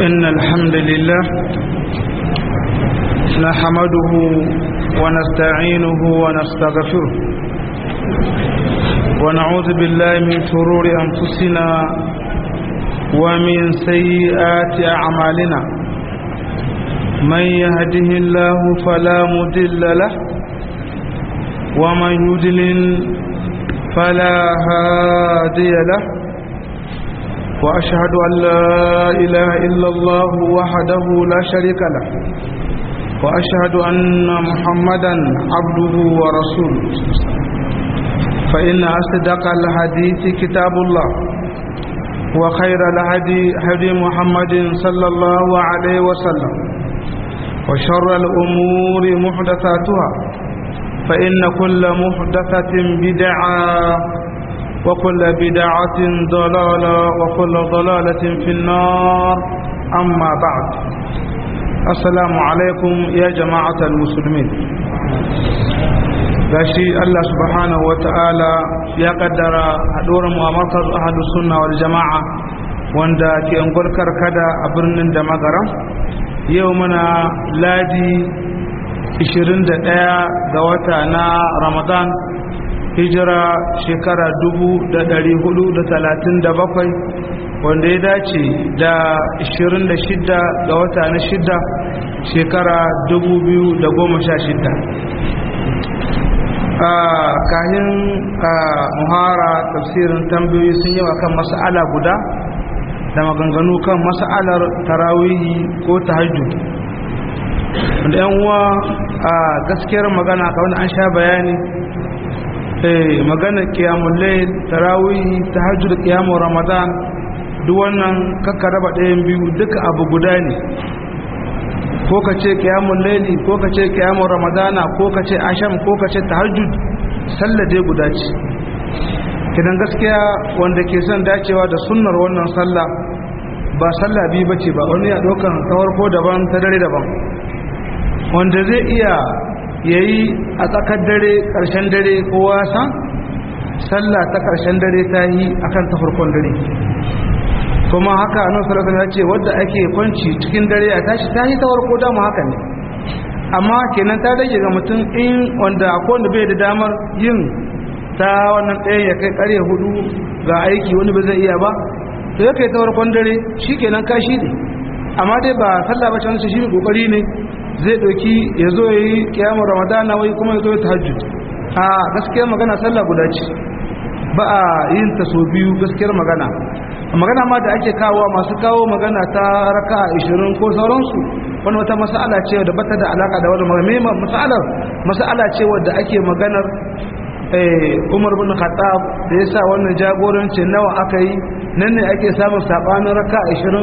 إن الحمد لله نحمده ونستعينه ونستغفره ونعوذ بالله من شرور أنفسنا ومن سيئات أعمالنا من يهده الله فلا مضل له ومن يضلل فلا هادي له وأشهد أن لا إله إلا الله وحده لا شريك له وأشهد أن محمدا عبده ورسوله فإن أصدق الحديث كتاب الله وخير الهدي هدي محمد صلى الله عليه وسلم وشر الأمور محدثاتها فإن كل محدثة بدعة وكل بدعة ضلالة وكل ضلالة في النار أما بعد السلام عليكم يا جماعة المسلمين gashi Allah subhanahu wata'ala ya kaddara haɗuwar mu a markaz ahadu sunna wal jama'a wanda ke angulkar kada a birnin da magaram yau muna ladi 21 ga wata na ramadan hijira shekara 437 wanda ya dace da 26 ga wata na shida shekara 2016 kahin muhara tafsirin tambayoyi sun yi kan mas'ala guda da maganganu kan mas'alar tarawihi ko tahajjud wanda yan uwa a gaskiyar magana kawai an sha bayani magana kiyamun layl tarawih tahajjud kiyamun ramadan duk wannan kakka raba ɗayan biyu duka abu guda ne ko ka ce kiyamun layli ko ka ce kiyamun ramadana ko ka ce asham ko ka ce tahajjud sallah dai guda ce kidan gaskiya wanda ke son dacewa da sunnar wannan sallah ba sallah biyu bace ba wani ya ɗaukan tsawar ko daban ta dare daban wanda zai iya yayi a tsakar dare ƙarshen dare kowa san sallah ta ƙarshen dare ta yi akan ta farkon dare kuma haka a nasarar ya ce wadda ake kwanci cikin dare a tashi ta yi ta farko dama haka ne amma kenan ta rage ga mutum in wanda akwai wanda bai da damar yin ta wannan ɗaya ya kai ƙarya hudu ga aiki wani ba zai iya ba to ya kai ta farkon dare shi kenan kashi ne amma dai ba sallah ba can shi ne kokari ne zai ɗauki ya zo ya yi kiyamun ramadana wai kuma ya zo ya tahajjud a gaskiyar magana sallah guda ce ba a yin ta so biyu gaskiyar magana magana ma da ake kawo masu kawo magana ta raka 20 ko sauransu wani wata mas'ala ce da bata da alaka da wani magana mas'alar mas'ala ce wadda ake maganar Umar bin Khattab da yasa wannan jagoranci nawa aka yi nan ne ake samun sabanin raka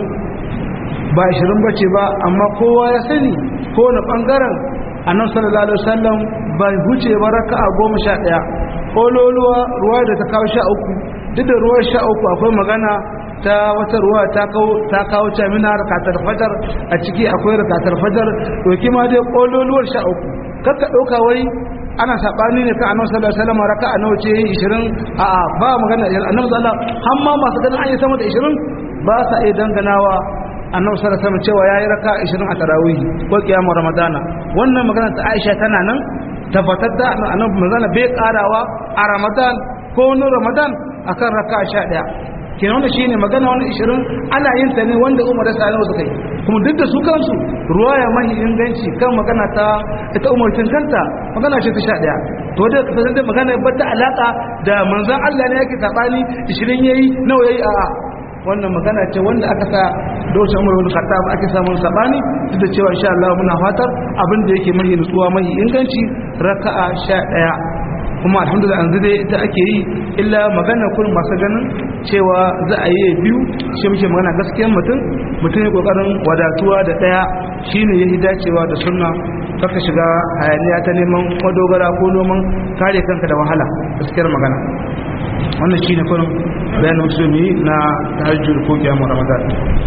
20 ba 20 bace ba amma kowa ya sani ko na bangaren annabi sallallahu alaihi wasallam ba huce ba raka'a 11 kololuwa ruwa da ta kawo 13 duk da ruwa 13 akwai magana ta wata ruwa ta kawo ta kawo ta mina rakatar fajar a ciki akwai rakatar fajar to ma dai kololuwar 13 kakka dauka wai ana sabani ne kan annabi sallallahu alaihi wasallam raka'a nawa ce 20 a'a ba magana annabi sallallahu alaihi wasallam amma masu ganin an yi sama da 20 ba sa iya danganawa annabi sallallahu alaihi wasallam cewa yayi raka 20 a tarawih ko kiyamar ramadana wannan magana ta Aisha tana nan tabbatar da annabi magana bai karawa a ramadan ko wani ramadan akan raka 11 kenan wannan shine magana wannan 20 ana yin ta ne wanda Umar da Sani suka yi kuma duk da su kansu ruwaya mahi inganci kan magana ta ita Umar tun kanta magana ce ta 11 to da kasan da magana ba ta alaka da manzon Allah ne yake sabani 20 yayi nawa yayi a wannan magana ce wanda aka sa doshin umar wani khattab ake samun sabani duk da cewa insha Allah muna fatar abin da yake mahi nutsuwa mahi inganci raka'a 11 kuma alhamdulillah yanzu dai ita ake yi illa magana kun masu ganin cewa za a yi biyu shi muke magana gaskiyar mutum mutum ya kokarin wadatuwa da daya shine yayi dacewa da sunna kaka shiga hayaniya ta neman madogara ko noman kare kanka da wahala gaskiyar magana wannan shi ne kurin bayanin musulmi na tahajjud ko kiyamun ramadan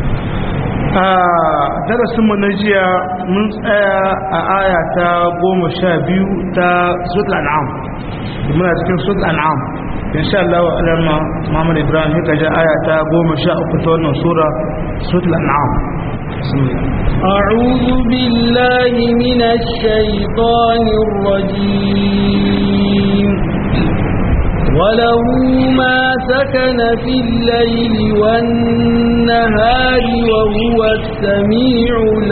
a darasinmu na jiya mun tsaya a aya ta goma sha biyu ta sut al'am muna cikin sut al'am insha Allah wa alama Muhammad Ibrahim ya kaja aya ta goma sha uku ta wannan sura sut al'am أعوذ بالله من الشيطان الرجيم وله ما سكن في الليل والنهار وهو السميع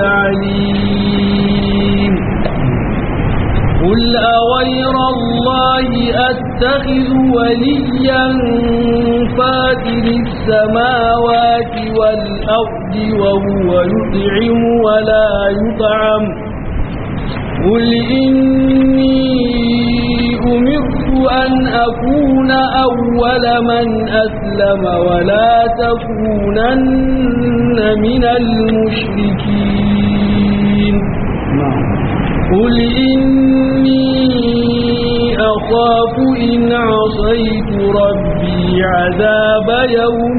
العليم قل أغير الله أتخذ وليا فاتر السماوات والأرض وهو يطعم ولا يطعم قل إني أمرت أن أكون أول من أسلم ولا تكونن من المشركين قل إني أخاف إن عصيت ربي عذاب يوم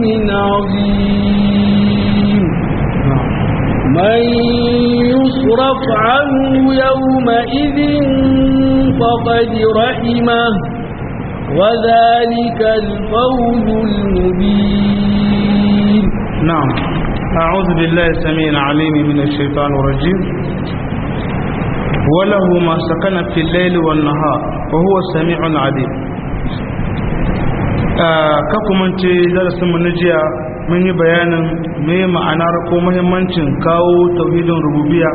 عظيم من يصرف عنه يومئذ فقد رحمه وذلك الفوز المبين نعم أعوذ بالله السميع العليم من الشيطان الرجيم وله ما سكن في الليل والنهار وهو السميع العليم kakumance darasinmu na jiya mun yi bayanin mai ma'anar ko muhimmancin kawo tauhidin rububiya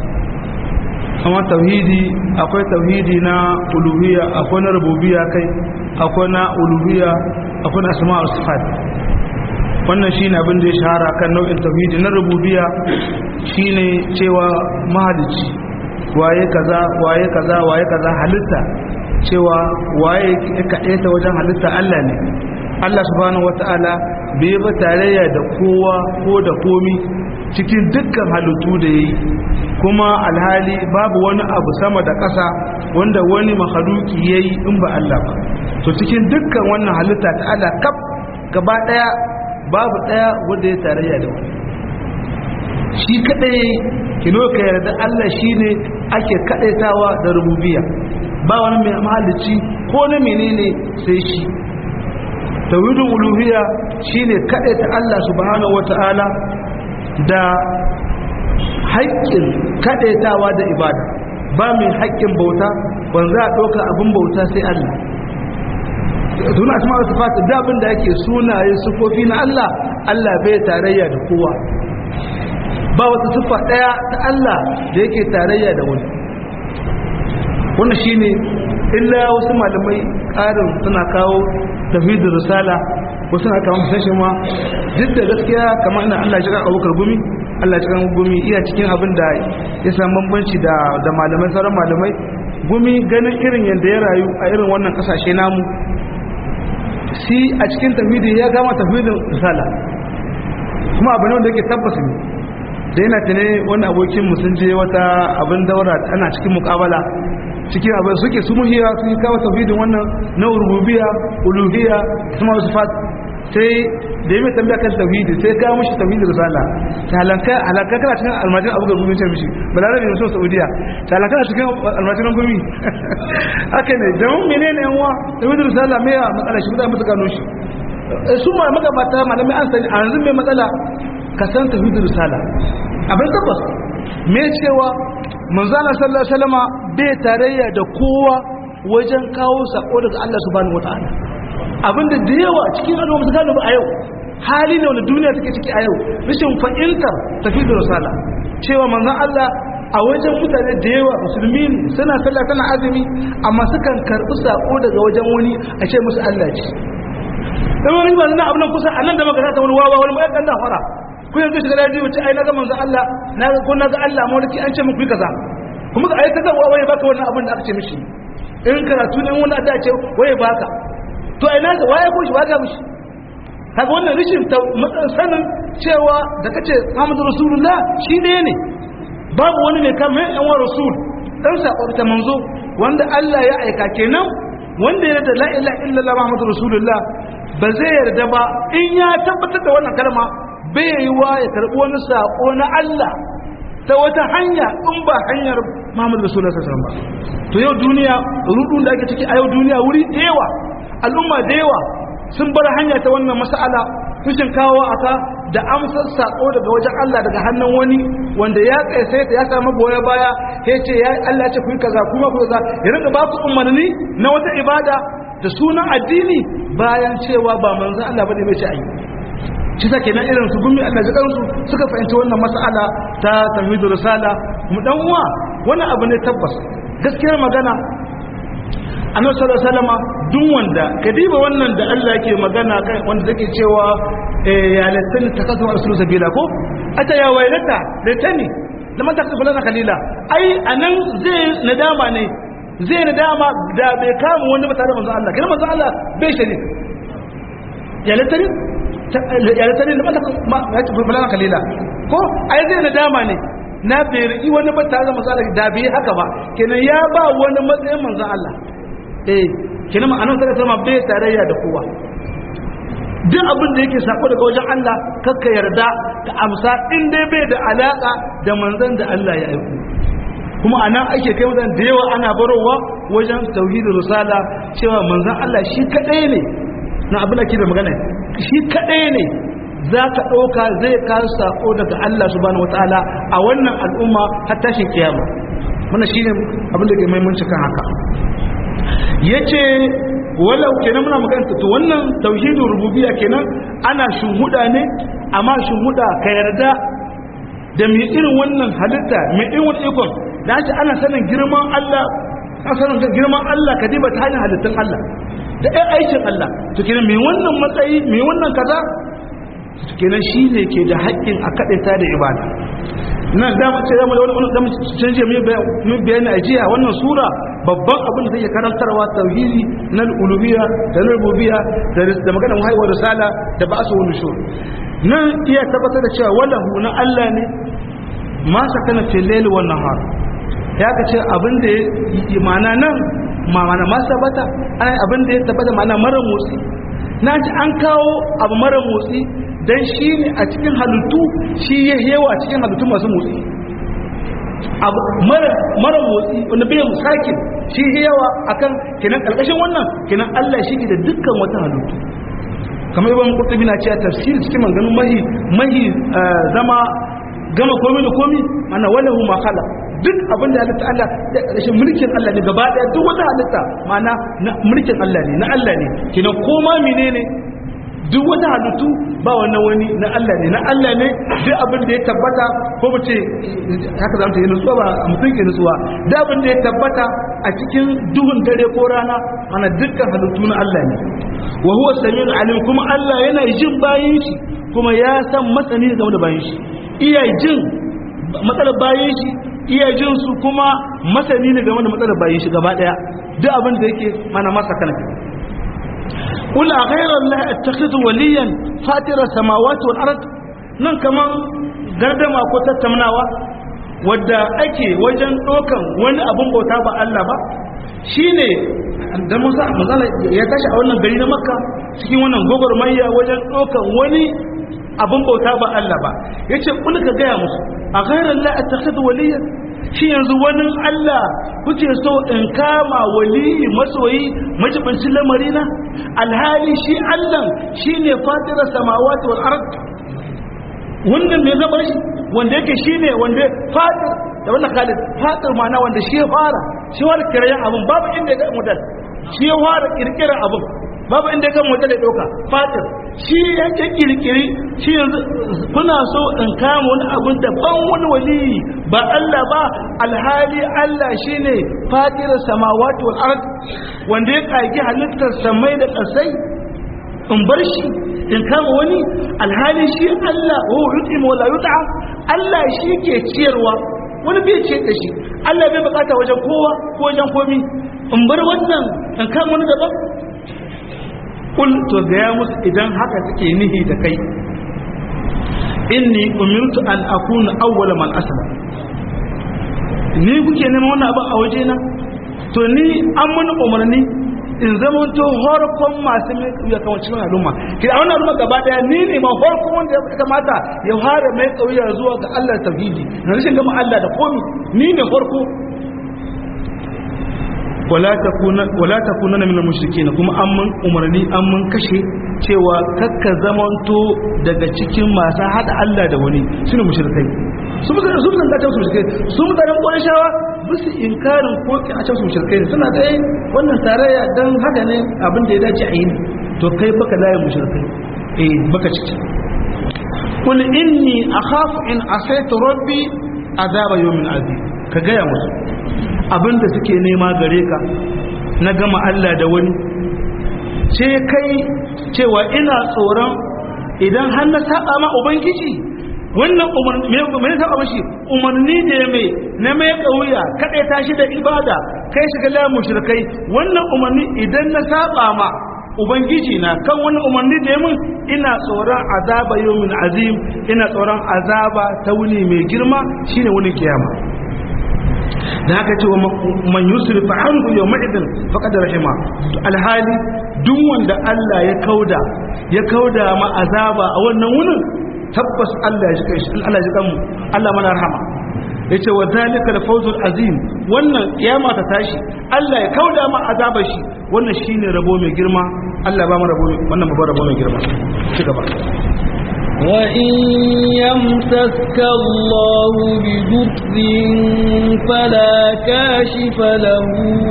kuma tauhidi akwai tauhidi na uluhiyya akwai na rububiya kai akwai na uluhiyya akwai na asma'ul sifat wannan shine abin da ya shahara kan nau'in tauhidi na rububiya shine cewa mahalici waye kaza waye kaza waye kaza halitta cewa waye kaɗai ta wajen halitta Allah ne Allah subhanahu wata'ala bai ba tarayya da kowa ko da komi cikin dukkan halittu da yayi kuma alhali babu wani abu sama da ƙasa wanda wani mahaluki yayi in ba Allah ba to cikin dukkan wannan halitta ta Allah kaf gaba daya babu daya wanda ya tarayya da wani shi kadai kino ka yarda Allah shine ake kadaitawa da rububiyya ba wani mai mahalicci ko na menene sai shi tauhidul uluhiyya shine kadaita Allah subhanahu wataala da haƙƙin kadaitawa da ibada ba mai haƙƙin bauta wanda za a ɗauka abin bauta sai Allah suna asma da sifat da abin da yake sunaye sufofi na Allah Allah bai tarayya da kowa ba wata siffa daya ta Allah da yake tarayya da wani wannan shine illa wasu malamai ƙarin suna kawo tafidin risala wasu na kawo musamman ma duk da gaskiya kamar ina Allah shi kan abokar gumi Allah shi kan gumi iya cikin abin da ya samu bambanci da da malamai sauran malamai gumi ganin irin yadda ya rayu a irin wannan kasashe namu shi a cikin tafidi ya gama tafidin risala kuma abu ne wanda yake tabbas ne da yana tane wani abokin mu sun je wata abin daura ana cikin mukabala cikin abin suke su muhiya sun yi kawo tafidin wannan na rububiya uluhiyya kuma sifat sai da yi mai tambaya kan tauhidi sai ka mishi tauhidi risala ta halanka halanka kana cikin almajin abu ga gumi ce mishi balarabe ne so saudiya ta halanka cikin almajin gumi haka ne jamun menene yan uwa tauhidi risala me ya matsala shi mutane musu gano shi su ma magabata malamai an sani a yanzu mai matsala ka san tauhidi risala abin tabbas me cewa manzana sallallahu alaihi wasallama bai tarayya da kowa wajen kawo sako daga Allah subhanahu wataala abinda da yawa cikin al'umma su gano ba a yau hali ne wanda duniya take ciki a yau rashin fahimtar tafi da risala cewa manzon Allah a wajen mutane da yawa musulmi ne suna sallah tana azumi amma sukan karbi sako daga wajen wani a ce musu Allah ce dan wani ba nan abin kusa anan da magana ta wani wawa wani mai dan fara ku yanzu shiga da jibi ce ai na ga manzon Allah na ga ko na ga Allah mulki an ce muku yi kaza kuma ga ai kaza waye baka wannan abin da aka ce mishi in karatu ne wani da ce waye baka to ina ga waye ko shi waga mishi kaga wannan rishin sanin cewa da kace Muhammadu Rasulullah shi ne ne babu wani mai kan mai yan rasul dan sakon ta manzo wanda Allah ya aika kenan wanda ya da la ilaha illallah Muhammadu Rasulullah ba zai yarda ba in ya tabbatar da wannan kalma bai yi wa ya karbi wani sako na Allah ta wata hanya in ba hanyar Muhammadu Rasulullah sallallahu alaihi wasallam ba to yau duniya rudun da ake ciki a yau duniya wuri da yawa al'umma da yawa sun bar hanya ta wannan mas'ala tushin kawo aka da amsar sako daga wajen Allah daga hannun wani wanda ya kaisa ya samu goya baya ya ce ya Allah ce ku yi kaza kuma ku kaza ya rinka ba ku umarni na wata ibada da sunan addini bayan cewa ba manzo Allah bane bai ce ayi shi take nan irin su gumi Allah jikan su suka fahimci wannan mas'ala ta tauhidur risala mu dan uwa wannan abu ne tabbas gaskiyar magana annabi sallallahu alaihi wasallam duk wanda kadiba wannan da Allah yake magana kai wanda take cewa ya latani takatu rasul sabila ko ata ya wailata latani lamma takatu lana kalila ai anan zai nadama ne zai nadama da bai kama wani ba tare da manzo Allah kina manzo Allah bai shari ya latani ya latani lamma takatu lana kalila ko ai zai nadama ne na bai riƙi wani ba tare da manzo Allah da bai haka ba kenan ya ba wani matsayin manzo Allah eh kenan ma'anar sai sama bai tarayya da kowa duk abin da yake sako daga wajen Allah kakka yarda ka amsa in dai bai da alaka da manzon da Allah ya aiko kuma anan ake kai mutan da yawa ana barowa wajen tauhidin risala cewa manzon Allah shi kadai ne na abin da ke da magana shi kadai ne za ka ɗauka zai kawo sako daga Allah subhanahu wataala a wannan al'umma har tashin kiyama wannan shine abin da ke muhimmanci kan haka yace walau kenan muna magana to wannan tauhidin rububiyya kenan ana shuhuda ne amma shuhuda ka yarda da mai irin wannan halitta mai irin wannan ikon da shi ana sanin girman Allah ana sanin girman Allah ka diba ta hanyar halittun Allah da ɗan aikin Allah to kenan mai wannan matsayi mai wannan kaza kenan shi ne ke da haƙƙin a kaɗaita da ibada nan da mu ce da wani wani da mu canje mu bayani a jiya wannan sura babban abin da take karantarwa tauhidi na uluhiyya da na rububiyya da maganar haihuwar risala da ba'su wal nushur nan iya tabbatar da cewa wallahu na Allah ne ma sakana fil layli wan nahar ya ka ce abin da ya mana nan ma mana ma sabata ai abin da ya tabbata mana mara motsi na ji an kawo abu mara motsi dan shi ne a cikin halittu shi ya yawa a cikin halittu masu motsi abu mara motsi wanda bai musakin shi ya yawa akan kenan karkashin wannan kenan Allah shi ke da dukkan wata halittu kamar ibn qurtubi na cewa tafsir cikin maganganun mahi mahi zama gama komai da komai mana walahu ma khala duk abin da halitta Allah da ƙarshen mulkin Allah ne gaba ɗaya duk wata halitta mana mulkin Allah ne na Allah ne kenan koma menene duk wata halittu ba wannan wani na Allah ne na Allah ne duk abin da ya tabbata ko mu ce haka zamu yi nutsuwa ba a mutum ke nutsuwa duk abin da ya tabbata a cikin duhun dare ko rana ana dukkan halittu na Allah ne wa huwa samiul alim kuma Allah yana jin bayin shi kuma ya san masani game da bayin shi iya jin matsalar bayin shi iya jin su kuma masani ne game da matsalar bayin shi gaba daya duk abin da yake mana masa kana قل غير الله اتخذ وليا فاتر السماوات والارض nan kaman gardama ko tattaunawa wadda ake wajen dokan wani abun bauta ba Allah ba shine da Musa manzala ya tashi a wannan gari na Makka cikin wannan gogormayya wajen dokan wani abun bauta ba Allah ba yace kul ka gaya musu a ghairar la attakhidhu waliyan shi yanzu wani Allah kuke so in kama waliyi masoyi majibincin lamarina alhali shi Allah shi ne fatirar samawati wal ard wannan me zama shi wanda yake shi ne wanda fatir da wannan khalid fatir mana wanda shi ya fara shi wani kirayen abin babu inda ya ga mutal shi ya fara kirkirar abin babu inda ya ga mutal ya dauka fatir shi yake kirkiri shi yanzu kuna so in kama wani abin da ban wani waliyi ba Allah ba alhali Allah shine fatirar samawati wal ard wanda ya kage halittar samai da kasai in bar shi in kama wani alhali shi Allah wa yutim wa la yut'am Allah shi ke ciyarwa wani bai ce da shi Allah bai bukata wajen kowa ko wajen komi in bar wannan in kama wani daban kul to gaya musu idan haka suke nihi da kai inni umirtu an akuna awwala man aslama ni kuke neman wannan abin a waje na to ni an mun umarni in zama to horkon masu mai kauya kan cikin al'umma ki a wannan al'umma gaba daya ni ne ma horkon wanda ya kamata ya fara mai kauya zuwa ga Allah tauhidi na rashin gama Allah da komi ni ne horko wala takuna wala takuna min al-mushrikeen kuma an mun umarni an mun kashe cewa kakka zamanto daga cikin masu hada Allah da wani shine mushrikai su mutane su mutane ta su mushrikai su mutanen Qurayshawa bisu inkarin ko ki a cikin mushrikai suna da wannan tarayya dan haka ne abin da ya dace a yi to kai baka layin mushrikai eh baka ciki kul inni akhafu in asaitu rabbi azaba yawmin azim ka gaya musu abinda suke nema gare ka na gama Allah da wani ce kai cewa ina tsoron idan har na saba ma ubangiji wannan umarni me ne saba mashi umarni da ya mai na mai kauya kada ta shi da ibada kai shiga la mushrikai wannan umarni idan na saba ma ubangiji na kan wani umarni da ya mun ina tsoron azaba yawmin azim ina tsoron azaba ta wuni mai girma shine wani kiyama da haka ce wa man yusrif anhu yawma idin faqad rahima alhali duk wanda Allah ya kauda ya kauda ma azaba a wannan wunin tabbas Allah ya shi Allah ya mu Allah mana rahama yace wa zalika al-fawzul azim wannan kiyama ta tashi Allah ya kauda ma azaba shi wannan shine rabo mai girma Allah ba mu rabo wannan babban rabo mai girma ci gaba وإن يمسسك الله بضر فلا كاشف له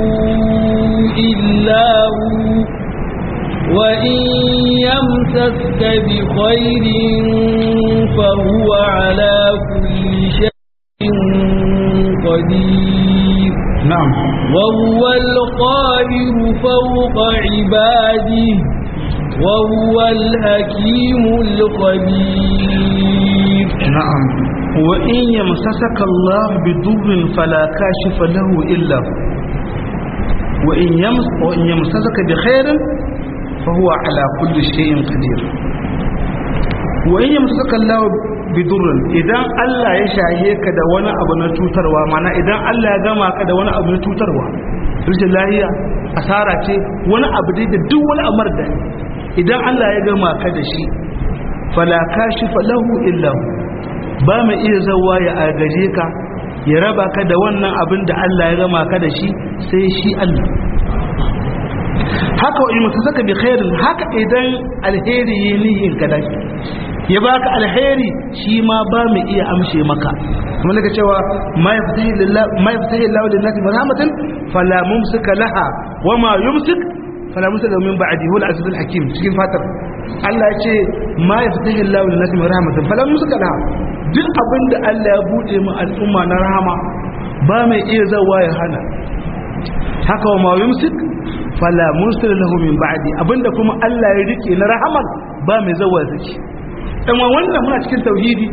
إلا هو وإن يمسسك بخير فهو على كل شيء قدير نعم وهو القاهر فوق عباده وهو الحكيم الخبير نعم وإن يمسسك الله بضر فلا كاشف له إلا هو وإن, يمس وإن يمسسك بخير فهو على كل شيء قدير وإن يمسسك الله بضر إذا الله يشاهيك da wani abu na cutarwa mana idan Allah ya gama ka da wani abu na cutarwa rashin lahiya asara ce wani abu dai da duk wani amar da idan Allah ya gama ka da shi fala kashifa lahu illa hu ba mai iya zawa ya agaje ka ya raba ka da wannan abin da Allah ya gama ka da shi sai shi Allah haka wa ilmu saka bi khairin haka idan alheri yi nihin ka da ya baka alheri shi ma ba mai iya amshe maka kuma daga cewa ma yaftahi lillahi ma yaftahi Allahu lin-nasi rahmatan fala mumsika laha wa ma yumsik fala musalla min ba'di huwa al-aziz al-hakim cikin fatar Allah ya ce ma yaftahi Allahu lin nasi min rahmatin fala musalla laha duk abinda Allah ya bude mu al'umma na rahama ba mai iya zawa ya hana haka wa ma yumsik fala mursala lahu min ba'di abinda kuma Allah ya rike na rahaman ba mai zawa ya saki dan wannan muna cikin tauhidi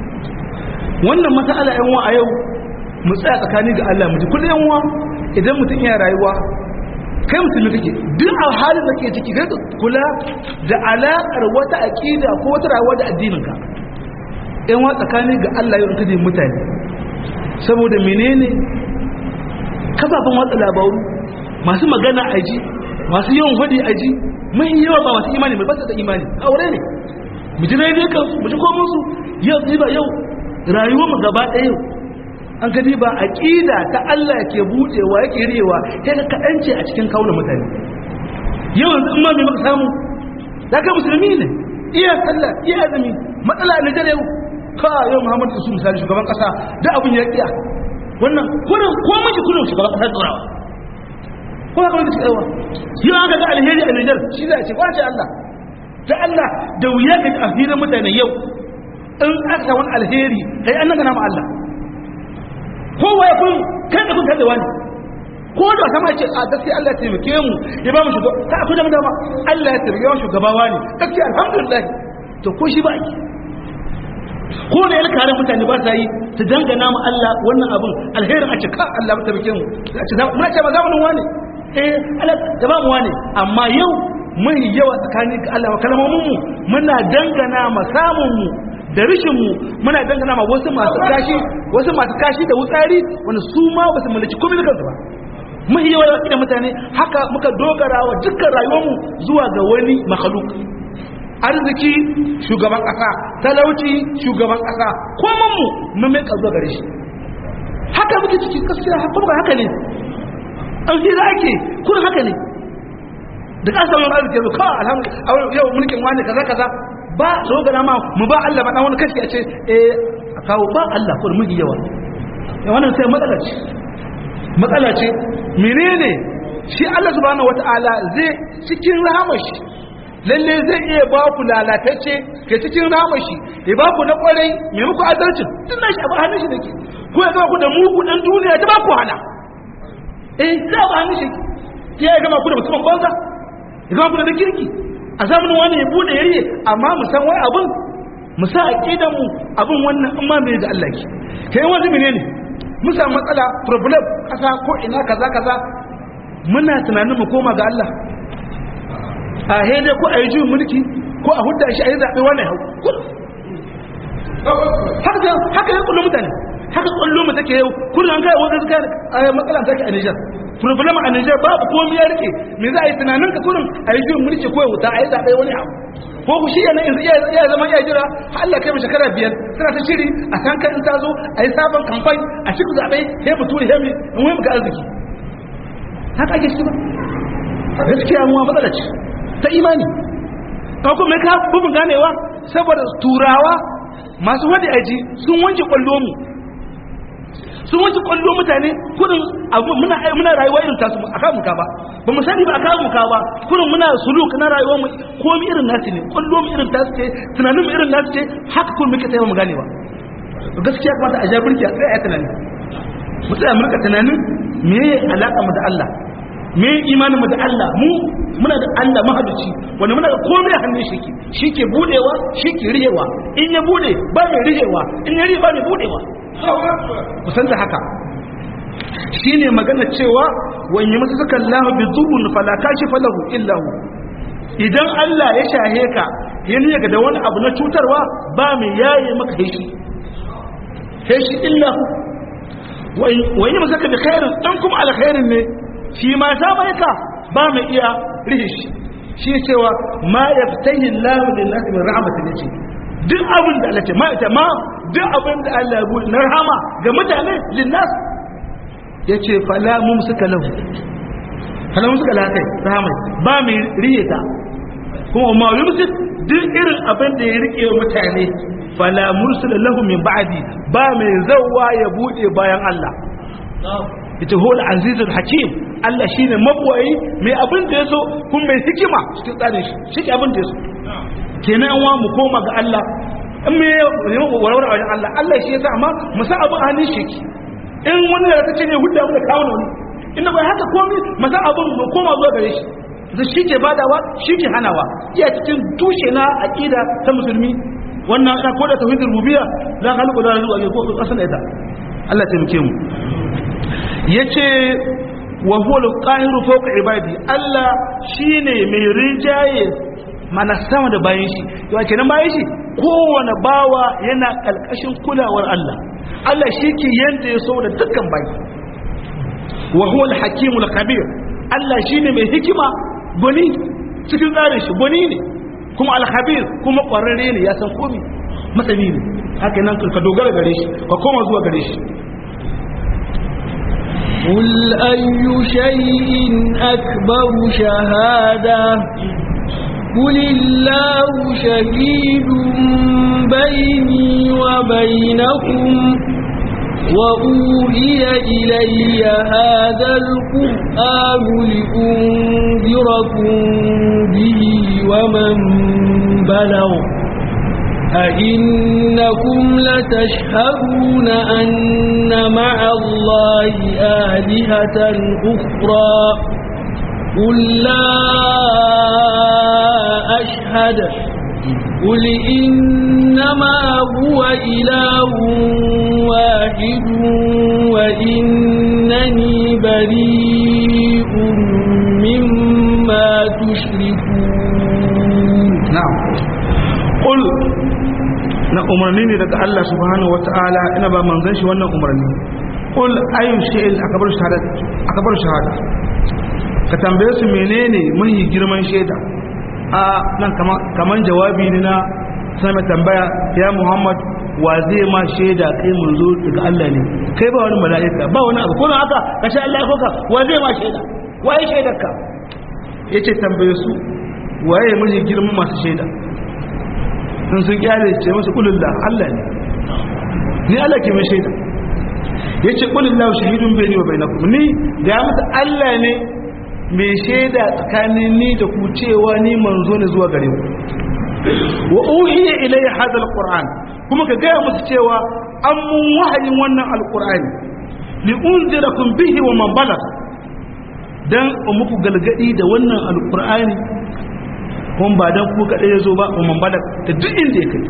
wannan mas'ala yan wa a yau mu tsaya tsakani ga Allah mu ji kullun yan wa idan mutum ya rayuwa kai musulmi kake duk a halin da ke ciki kai kula da alaƙar wata aƙida ko wata rayuwa da addininka in wa tsakani ga Allah yau kaje mutane saboda menene kafafen watsa labaru masu magana a ji masu yawan hudi a ji mai yawa ba masu imani ba su da imani aure ne mu ji rai kan mu ji komai su yau ba yau rayuwar mu gaba ɗaya yau an ka ba aqida ta Allah ke budewa yake riyewa sai ka kadance a cikin kauna mutane yau yanzu in ma me maka samu zaka musulmi ne iya sallah iya azumi matsala ne da yau ka yau Muhammadu Isu misali shugaban kasa da abun ya kiya wannan kurin ko miji kurin shugaban kasa tsorawa ko haka wanda tsayawa yau aka ga alheri a Niger shi zai ce kwace Allah da Allah da wuya ga afirin mutane yau in aka wani alheri kai an nan ma Allah kowa ya kun kan da kun kada wani ko da sama ce a gaskiya Allah ya taimake mu ya ba mu shugaba ta akwai da dama Allah ya taimake mu shugabawa ne gaskiya alhamdulillah to ko shi ba ki ko da yalka ran mutane ba sa yi su dangana mu Allah wannan abun alherin a cika Allah ya taimake mu a ce muna ce ba zamanin wani eh Allah da ba mu wani amma yau mun yawa tsakanin ga Allah kalmomin mu muna dangana ma samun mu da rishinmu muna dangana ma wasu masu kashi wasu masu kashi da wutsari wanda su ma ba su mallaki komai da kansu ba mun yi yawa da mutane haka muka dogara wa dukkan rayuwarmu zuwa ga wani makhluk arziki shugaban kasa talauci shugaban kasa komai mu mun mai kazo gare shi haka muke ciki gaskiya kuma haka ne an fi za ake kun haka ne da ka samu arziki yanzu kawai alhamdulillah yau mulkin wani kaza kaza ba so ga ma mu ba Allah ba dan wani kashi a ce eh a kawo ba Allah ko mu yawa ya wannan sai matsala ce matsala ce menene shi Allah subhanahu wataala zai cikin rahamashi lalle zai iya ba ku lalatacce ke cikin ramashi ya ba ku na kwarai mai muku adalcin tun na shi a hannun shi da ke ko ya gama ku da mugu dan duniya ta ba ku hana eh za ba hannun shi ya gama ku da musamman banza ya gama ku da kirki a zamanin wani ya bude ya riye amma mu san wani abin mu sa aqidan mu abin wannan amma mai da Allah ke kai wani menene mu samu matsala problem kasa ko ina kaza kaza muna tunanin mu koma ga Allah a haidai ko a yi juyin mulki ko a hudda shi a yi zaɓe wani hau haka ya kullum mutane haka kullum mu take yau kullum an kai wanda suka a matsala take a Niger problem a Niger babu komai ya rike me za a yi tunanin ka kullum a yi juyin mulki ko ya wuta a yi zaɓe wani hau ko ku shi yana iya zama iya jira har Allah kai mu shekara biyar suna ta shiri a san kan in ta zo a yi sabon kamfani a cikin zaɓe sai mu tura hemi in wai muka arziki haka ake shi ba gaskiya mu matsala ce ta imani ka kuma ka bubin ganewa saboda turawa masu wadi aji sun wanke kwallo mu sun wanke kwallo mutane kudin abu muna muna rayuwa irin tasu a kan muka ba ba mu sani ba a kan muka ba kudin muna suluk na rayuwar mu komai irin nasu ne kwallo mu irin tasu ce tunanin mu irin nasu ce haka kun muke tsaye mu ganewa gaskiya kamata a jabirki a tsaye a tunani mu tsaya mu rika tunanin me alaka mu da Allah me imanin mu da Allah mu muna da Allah mahaduci wanda muna da komai hannun shi ke shi ke budewa shi ke rihewa in ya bude ba mai rihewa in ya rihe ba mai budewa kusan da haka shine magana cewa wani masu suka lahu bi zubun fala kashi falahu illahu idan Allah ya shahe ka yin yaga da wani abu na cutarwa ba mai yaye maka heshi heshi illahu wani masu suka bi khairin dan kuma alkhairin ne shi ma ta mai ka ba mai iya rihe shi shi cewa ma ya fitahi lahu lin nasi min rahmatin yace duk abin da Allah ce ma ita ma duk abin da Allah ya bude na rahama ga mutane lin nas yace fala mum suka lahu fala mum suka lahu rahama ba mai rihe ta kuma ma yumsik duk irin abin da ya rike mutane fala mursala lahu min ba'di ba mai zawwa ya bude bayan Allah ita hol azizul hakim Allah shine mabwayi mai abin da yaso kun mai hikima cikin tsarin shi shi ke abin da yaso kenan wa mu koma ga Allah in me ne mu warware wajen Allah Allah shi yasa amma mu sa abu hannun shi in wani da ta ce ne hudda mu da kawo ne inda bai haka komai mu sa abun mu koma zuwa gare shi da shi ke badawa shi ke hanawa iya cikin tushe na aqida ta musulmi wannan ana koda tauhidul rububiyya la khaliqu la razu ko kasan ita Allah ya taimake mu yace wa huwa al-qahiru fawqa ibadi Allah shine mai rinjaye mana sama da bayan shi yawa kenan bayan shi kowane bawa yana kalkashin kulawar Allah Allah shi ke yanda ya so da dukkan bayi wa huwa al-hakimul khabir Allah shine mai hikima gwani cikin tsarin shi gwani ne kuma al-khabir kuma kwararre ne ya san komai masani ne haka nan ka dogara gare shi ka koma zuwa gare shi قل أي شيء أكبر شهادة قل الله شهيد بيني وبينكم وأوهي إلي هذا القرآن لأنذركم به ومن بلغ أئنكم لتشهدون أن مع الله آلهة أخرى قل لا أشهد قل إنما هو إله واحد وإنني بريء مما تشركون نعم قل na umarni ne daga Allah subhanahu wata'ala ina ba manzon shi wannan umarni qul ayu shay'in akbar shahada akbar shahada ka tambaye su menene mahi girman shaida a nan kaman jawabi ne na sai mai tambaya ya Muhammad wa zai ma shaida kai manzo daga Allah ne kai ba wani mala'ika ba wani abu kuma haka ka sha Allah ko ka wa zai ma shaida waye shaidar ka yace tambaye su waye miji girman masu shaida in sun kyale ce musu kulullah Allah ne ni Allah ke mai shaida yace kulullahu shahidun bayni wa bainakum ni da musu Allah ne mai shaida tsakanin ni da ku cewa ni manzo ne zuwa gare ku wa uhiya ilayya hadha alquran kuma ka gaya musu cewa an mun wahayin wannan alqur'ani li unzirakum bihi wa man balagh dan muku galgadi da wannan alqur'ani kuma ba dan ku kadai yazo ba wa man balagh da duk inda yake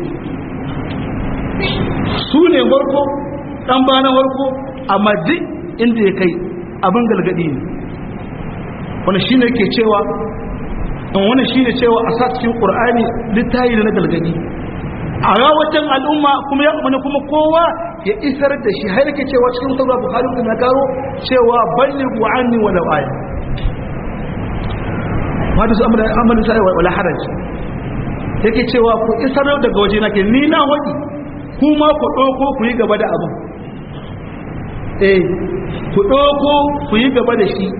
su ne warko dan bana warko amma duk inda ya kai abin galgadi ne wannan shine ke cewa in wannan shine cewa a sa cikin qur'ani littayi da na galgadi a rawatan al'umma kuma ya umarni kuma kowa ya isar da shi har yake cewa cikin sabra bukhari da na karo cewa ballighu anni wa law aya wanda su amana amana sai wala haraj yake cewa ku isar daga waje na ke ni na wadi kuma ku doko ku yi gaba da abu eh ku doko ku yi gaba da shi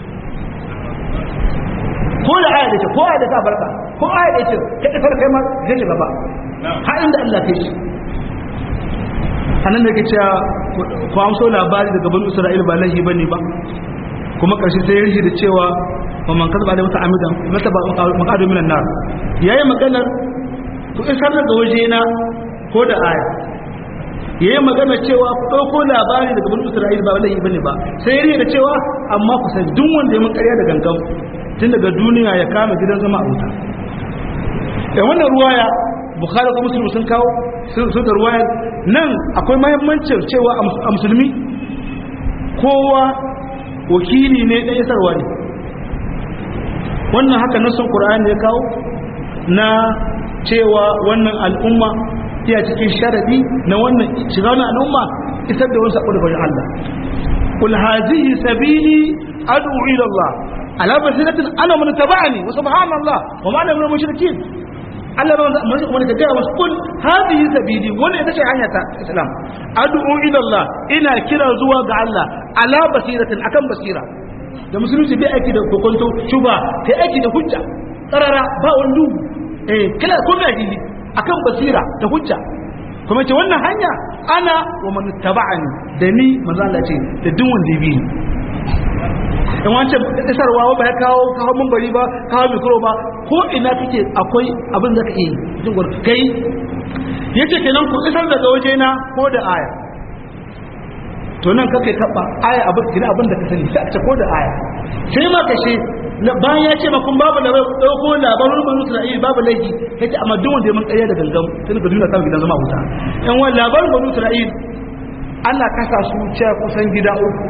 ko da aya da ce ko aya da ta barka ko aya da ce ka isar kai ma zai ci gaba har inda Allah kai shi anan da ke cewa ku amso labari daga banu Isra'il ba lahi bane ba kuma karshe sai ya rishi da cewa wa man kasaba da wata amidan mata ba maqadu minan nar yayi maganar ku isar daga waje na ko da aya yayi magana cewa ku dauko labari daga banu Isra'il ba lahi bane ba sai ya rishi da cewa amma ku san duk wanda ya mun ƙarya da gangan tun daga duniya ya kama gidan zama a wuta da wannan ruwaya bukhari ko muslim sun kawo sun da ruwaya nan akwai mahimmancin cewa a musulmi kowa wakili ne ɗan isarwa ne wannan haka nasan ƙura'ani ya kawo na cewa wannan al'umma iya cikin sharadi na wannan shiga wannan al'umma isar da wasu abu da bayan Allah kul hazihi sabili ad'u ila Allah ala basiratin ana man tabani wa subhanallah wa ma ana min mushrikin Allah ba mun mun ka gaya wasu kun hadihi sabili wannan ita ce hanya ta Islam ad'u ila Allah ina kira zuwa ga Allah ala basiratin akan basira da musulunci bai aiki da kokonto shuba kai aiki da hujja karara ba wani eh kila ko ga dini akan basira da hujja kuma ce wannan hanya ana wa man taba'ani da ni manzo Allah ce da duk wanda ya bi ni in wancan isarwa ba ya kawo kawo mun bari ba kawo mikro ba ko ina kake akwai abin da ka yi jin gwar kai yace kenan ku isar daga waje na ko da aya to nan kake taba aya abin kina abin da ka sani sai a ce ko da aya sai ma kashe bayan ya ce ma kun babu da dauko labarin banu Isra'il babu laifi yace amma duk wanda ya mun ƙarya da gangan sai ka duniya ta gidan zama wuta yan wani labarin banu Isra'il Allah kasa su ce kusan gida uku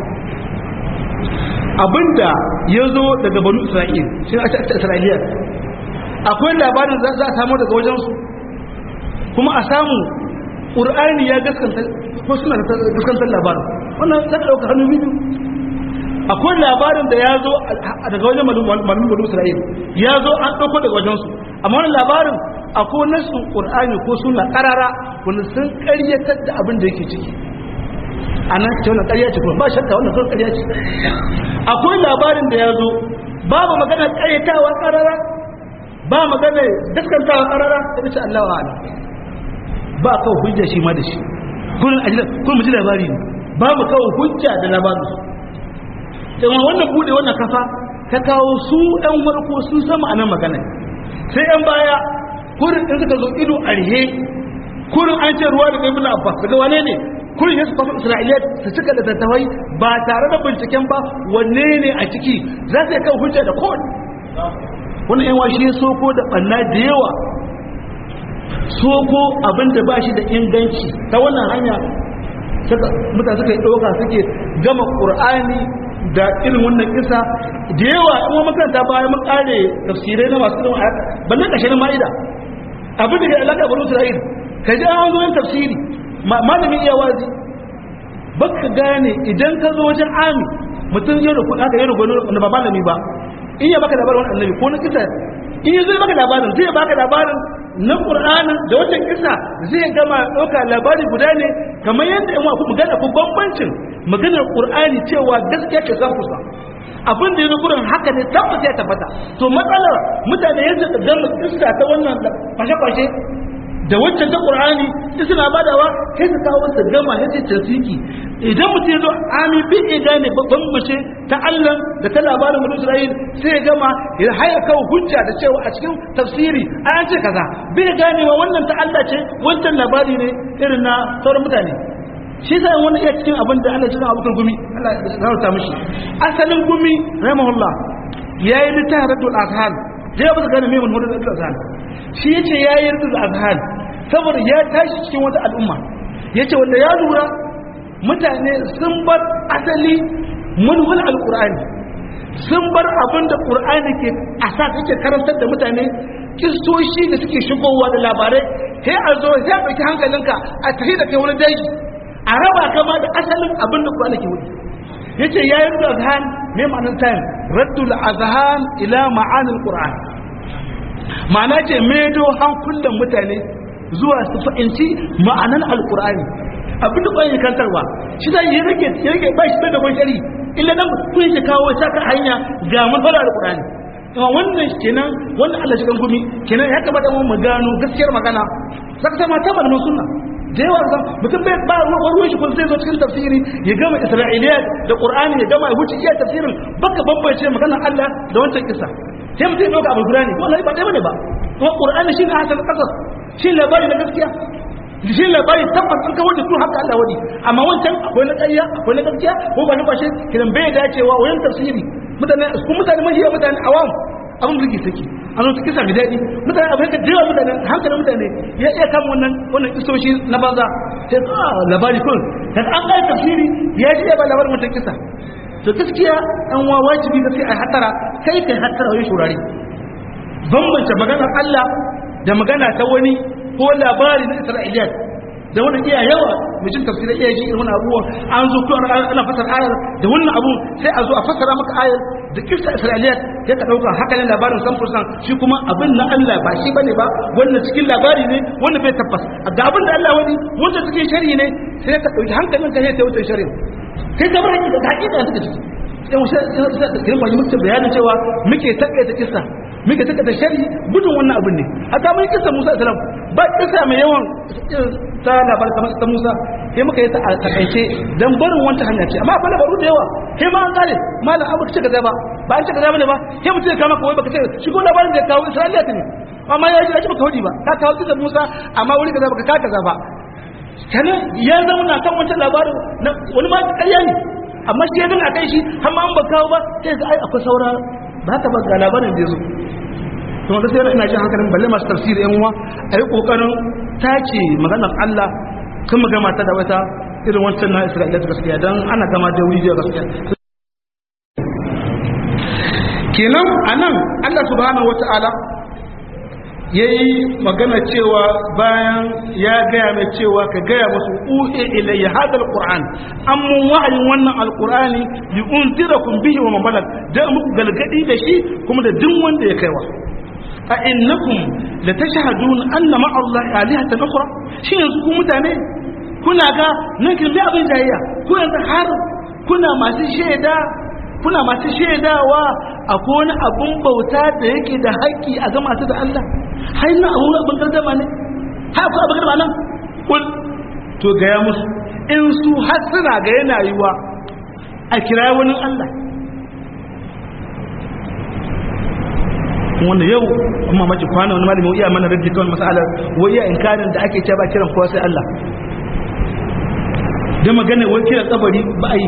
abinda ya zo daga banu isra'il shi a cikin isra'iliyar akwai labarin za a samu daga wajensu kuma a samu ƙur'ani ya gaskanta ko suna gaskantar labarin wannan za ka ɗauka hannu biyu akwai labarin da ya zo daga wajen malamin banu isra'il ya zo an ɗauko daga wajensu amma wannan labarin akwai nasu ƙur'ani ko suna ƙarara wanda sun ƙaryatar da abin da yake ciki a nan ce wannan ƙarya ce kuma ba shakka wannan sun ƙarya ce akwai labarin da ya zo babu magana ƙaryatawa ƙarara ba magana daskantawa ƙarara ta bisa Allah wa ala ba kawo hujja shi ma da shi kullum a jiran kullum ji labari ne babu kawo hujja da labarin su kuma wannan bude wannan kafa ta kawo su ɗan warko sun sama a nan magana sai ɗan baya kurin in suka zo ido a rihe kurin an ce ruwa da kai muna abbas daga wane ne kullum ya su kwafa isra'iliya su cika da tattawai ba tare da binciken ba wanne ne a ciki za su yi kan hujja da kowane wani yan washe soko da ɓanna da yawa soko abin da ba shi da inganci ta wannan hanya mutane suka yi ɗauka suke gama ƙur'ani da irin wannan kisa da yawa in wani makaranta bayan mun ƙare tafsirai na masu irin ayat bannan ƙashe ma'ida abin da ke alaƙa bari isra'il ka ji an zo yin tafsiri malamin iya wazi baka gane idan ka zo wajen ami mutum ya rufu aka yi rubu wanda ba malami ba in ya baka labarin wani annabi ko na kisa in ya zai baka labarin zai baka labarin na ƙur'anin da wata kisa zai gama ɗauka labari guda ne kamar yadda yan waku magana ku bambancin maganar ƙur'ani cewa gaskiya ce zan kusa abin da ya zo gurin haka ne tabbata ya tabbata to matsalar mutane yadda da gama kisa ta wannan fashe-fashe da waccan ta ƙur'ani in suna badawa kai su kawo su gama ya ce tasiki idan mutum ya zo ami bi ya gane babban mace ta Allah da ta labarin mutum Isra'il sai ya gama ya haya kawo hujja da cewa a cikin tafsiri an ce kaza bai gane wa wannan ta Allah ce wancan labari ne irin na sauran mutane shi sai wani iya cikin abin da Allah cikin abokan gumi Allah ya rauta mishi asalin gumi rahimahullah yayi littafin radul azhan da ba gane me mun radul azhan shi yace yayi radul azhan saboda ya tashi cikin wata al'umma yace wanda ya lura mutane sun bar asali manhul alqur'ani sun bar abin da qur'ani ke asa take karantar da mutane kistoshi da suke shigowa da labarai sai a zo sai a ɗauki hankalinka a tafi da kai wani daji a raba kama da asalin abin da qur'ani ke wuce yace yayi raddul azhan me ma'anar tayin raddul azhan ila ma'anil qur'an ma'ana ce medo hankulan mutane zuwa su fahimci ma'anan alqur'ani abin da ƙwayar kantarwa shi zai yi rage ya rage ba shi da bashari illa dan kun shi kawo saka hanya ga matsala alqur'ani kuma wannan kenan wannan Allah shi kan gumi kenan ya kamata mu gano gaskiyar magana saka sama ta malamin sunna da yawa zan mutum bai ba ruwan shi kun sai zo cikin tafsiri ya gama isra'iliya da qur'ani ya gama ya wuce iya tafsirin baka bambance maganar Allah da wancan kisa sai mutum ya dauka abu gurani wallahi ba dai bane ba kuma qur'ani shi ne hasan qasas shi labari na gaskiya shi labari tabbas an kawo da su haka Allah wadi amma wancan akwai na ƙarya akwai na gaskiya ko ba na kwashe kidan bai dacewa wayan tafsiri mutane kuma mutane mahiya mutane awam abin da ke saki an zo kisa mai daɗi mutane abin ka jewa mutane hankalin mutane ya iya kama wannan wannan kisoshi na banza sai ka labari kun dan an kai tafsiri ya ji ba labarin mutum kisa to gaskiya an wa wajibi da sai a hatara kai kai hatara wani shurare bambance maganar Allah da magana ta wani ko labari na Isra'iliyat da wani iya yawa mai jin tafsirai iya ji irin abubuwan an zo kuma ana fasar ayar da wannan abu sai a zo a fasara maka ayar da kirsa isra'iliyat ya ka dauka haka ne labarin san fursan shi kuma abin na Allah ba shi bane ba wannan cikin labari ne wanda bai tabbas ga abin da Allah wani wanda cikin shari'i ne sai ka dauki hankalin ka sai ta wuce shari'i kai ka bar hakika da hakika suka ciki yan wasu da kiran ba muke bayanin cewa muke takaita kissa muke takaita shari'i gudun wannan abin ne hatta mun kissa Musa alaihi salam ba kissa mai yawan ta labar kamar ta Musa sai muka yi ta a takaice dan barin wanta hanya ce amma akwai labaru da yawa sai ma an kare malam abu ce kaza ba ba an ce kaza bane ba sai mutum ya kama kawai baka ce shi ko labarin da ya kawo Isra'iliya ne amma ya ji ya ji baka hudi ba ka kawo kisa Musa amma wuri kaza baka ka kaza ba kana ya zama na kan wancan labarin wani ma ƙarya ne amma shi ya gani a kai shi har ma an ba kawo ba sai ga ai akwai saura ba ta ba ga labarin da ya zo to wanda sai ina jin hankalin balle masu tafsiri yan uwa a yi kokarin tace maganar Allah kan mu gama ta da wata irin wancan na Isra'ila ta gaskiya dan ana gama da wuri da gaskiya kenan anan Allah subhanahu wata'ala yayi magana cewa bayan ya gaya mai cewa ka gaya musu uhi ilayya hadal qur'an amma wa'ayin wannan alqur'ani li unzirakum bihi wa man balag da muku galgadi da shi kuma da duk wanda ya kaiwa a innakum la tashhadun anna ma'a Allah alihatan ukhra shi yanzu ku mutane kuna ga nan kin bi abin jayayya ku yanzu har kuna masu shaida kuna masu shaidawa akwai wani abun bauta da yake da haƙƙi a ga masu da Allah har na abu abin gardama ne har akwai abin gardama nan kul to gaya musu in su har suna ga yana yiwa a kira wani Allah wanda yau kuma mace kwana wani malami iya mana raddi kawai masalar wai iya inkarin da ake cewa ba kiran kowa sai Allah da magana wai kiran kabari ba a yi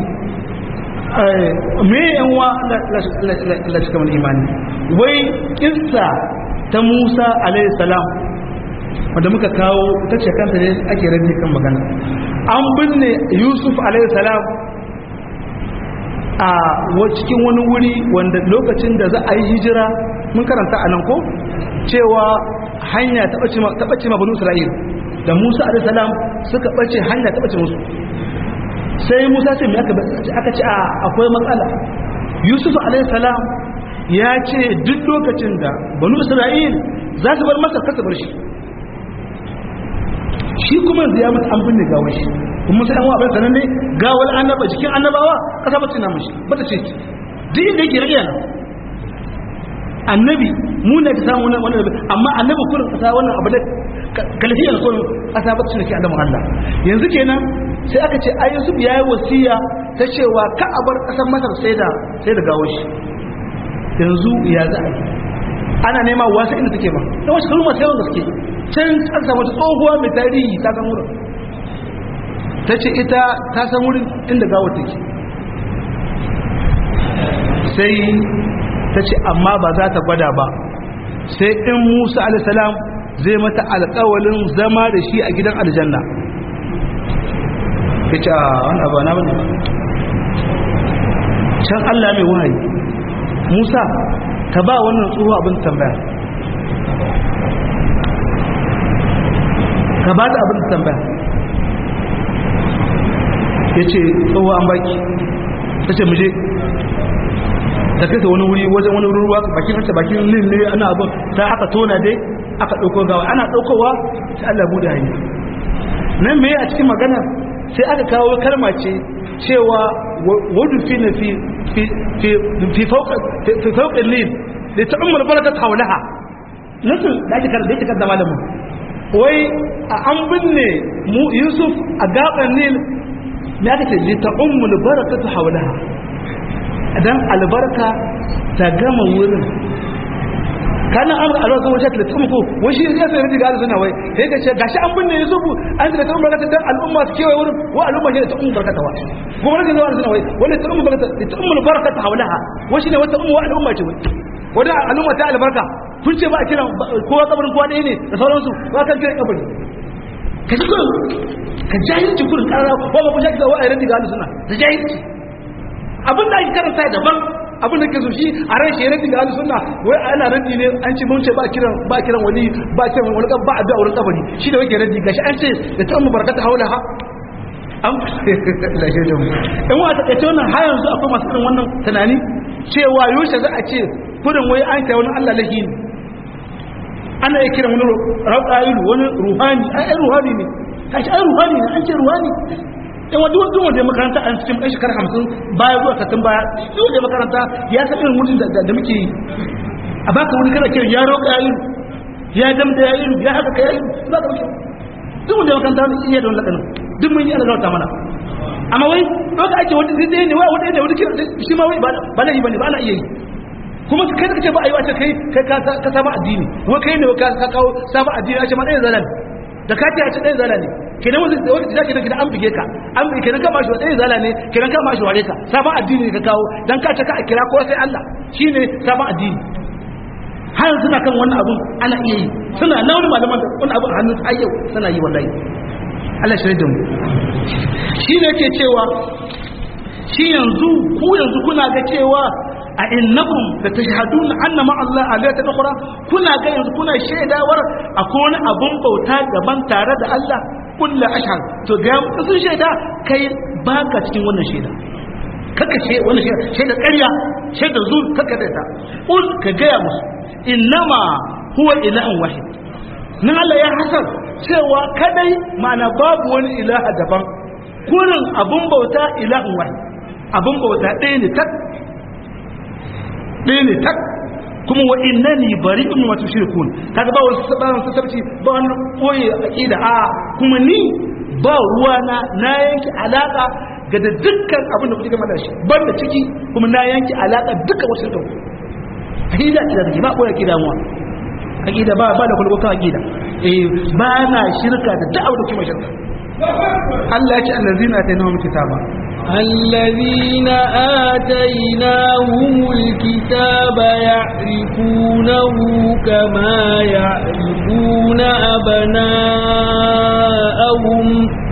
me yan wa Allah shi kamar imani wai kissa ta Musa alaihi salam wanda muka kawo ta ce kanta ne ake raddi kan magana an binne Yusuf alaihi salam a cikin wani wuri wanda lokacin da za a yi hijira mun karanta a nan ko cewa hanya ta ɓace ma banu isra'il da musa a.s. suka ɓace hanya ta ɓace musu sai musa ce mai aka ce akwai matsala yusuf a.s. ya ce duk lokacin da banu isra'il za su bar masar kasa bar shi shi kuma yanzu ya mutu an binne gawar shi kuma sai an wa abin sanan ne gawar annaba jikin annabawa kasa bacci na mashi bata ce duk inda yake rage nan annabi mu ne ka samu wannan wannan amma annabi kullum kasa wannan abu da kalfiyar kullum kasa bacci ne ke annabi Allah yanzu kenan sai aka ce ai Yusuf yayi wasiya ta cewa ka a bar kasar Masar sai da sai da gawar shi yanzu ya za a yi ana nema wasu inda take ba da wasu kalmar sai wanda suke can an samu ta tsohuwa mai tarihi ta san wurin ta ce ita ta san wurin inda gawar take sai ta ce amma ba za ta gwada ba sai in musa alisalam zai mata alkawalin zama da shi a gidan aljanna ya ce a wani abu na bane can allah mai wahayi musa ka ba wannan tsoho abin tambaya ka ba ta abin tambaya ya ce tsoho an baki ta ce muje ta kai ta wani wuri wajen wani ruwa bakin hanta bakin lin ne ana abin ta aka tona dai aka ɗauko gawa ana ɗaukowa sai Allah bude hanya nan me a cikin magana sai aka kawo kalma ce cewa wadu fi na fi fi fi fi fauka fi fauka lin da ta ummul barakat hawlaha nasu da ake karanta ake karanta malamin wai a an binne mu Yusuf a gaban Nil me aka ce li ta ummul barakat hawlaha dan albarka ta gama wurin kana an ga albarka wajen da tsumu ko wai shi ya sai riga da suna wai sai ka ce gashi an binne Yusufu an da tsumu barka dan al'umma su kewaye wurin wa al'umma shi da tsumu barka ta wa kuma rage zuwa suna wai wanda tsumu barka da tsumu barka ta haulaha wai shi ne wata umma wa al'umma ce wai wanda al'umma ta albarka kun ce ba a kira kowa kabarin kowa ɗaya ne da sauransu ba kan kira kabari ka ji kurin ka jahilci kurin ƙarara ko ba ku shaki da wa'ayi rage ga suna da jahilci abin da ake karanta daban abin da ke so shi a ran shi raddi ga sunna wai ana raddi ne an ce mun ce ba kiran ba kiran wani ba kiran wani ba addu'a wurin kabari shi da wake raddi gashi an ce da ta mu barakata haula ha an la shi mu in wa ta kace wannan har yanzu akwai masu irin wannan tunani cewa yoshe za a ce kudin wai an kai wani Allah lahi ne ana yi kiran wani rauƙayilu wani ruhani ai ruhani ne kashi ai ruhani ne an ce ruhani in wa duk wanda ya makaranta a cikin ɗan shekara hamsin baya zuwa sattin baya duk wanda ya makaranta ya san irin mutum da muke yi a baka wani kana kiran ya roƙa ya iru ya damda ya iru ya haka ya iru za ka wuce duk wanda ya makaranta wani iya da wani lakanin duk mun yi ana zauta mana amma wai ɗauka ake wani zai ne wai wani ne wani kiran shi ma wai ba na yi ba ne ba na iya yi kuma kai ka ce ba a yi wace kai ka saba addini wai kai ne ka kawo saba addini a ce ma ɗaya zalan da ka ce a ce ɗaya zala ne kenan wanda da wanda zaki da an bige ka an bige kenan ka bashi ɗaya zala ne kenan ka bashi ware ka sabon addini ka kawo dan ka ce ka a kira ko sai Allah shine sabon addini har suna kan wannan abun ana iya yi suna na wani malaman da wani abun a hannun a yau suna yi wallahi Allah shi da mu shi ne ke cewa shi yanzu ku yanzu kuna ga cewa a innakum da tashhaduna anna ma Allah alata ukhra kuna ga yanzu kuna shaidawar akwai wani abun bauta gaban tare da Allah kullu ashhad to ga sun shaida kai baka cikin wannan shaida kaka ce wannan shaida shaida ƙarya shaida zur kaka da ta ul ka gaya musu innama huwa ilahun wahid nan Allah ya hasar cewa kadai ma'ana babu wani ilaha daban kurin abun bauta ilahun wahid abun bauta ɗaya ne tak ɗaya ne tak kuma wa innani bari'un wa tushrikun kaga ba wasu sabaran sassarci ba wani koyi aqida a kuma ni ba ruwa na na yanki alaka ga da dukkan abin da kuke gama da shi ban da ciki kuma na yanki alaka dukkan wasu shirka aqida ida da ba koyi aqida mu aqida ba ba da kullu kan aqida eh ba na shirka da duk abin da kuma shirka Allah ya ce allazina atainahum kitaba الذين آتيناهم الكتاب يعرفونه كما يعرفون أبناءهم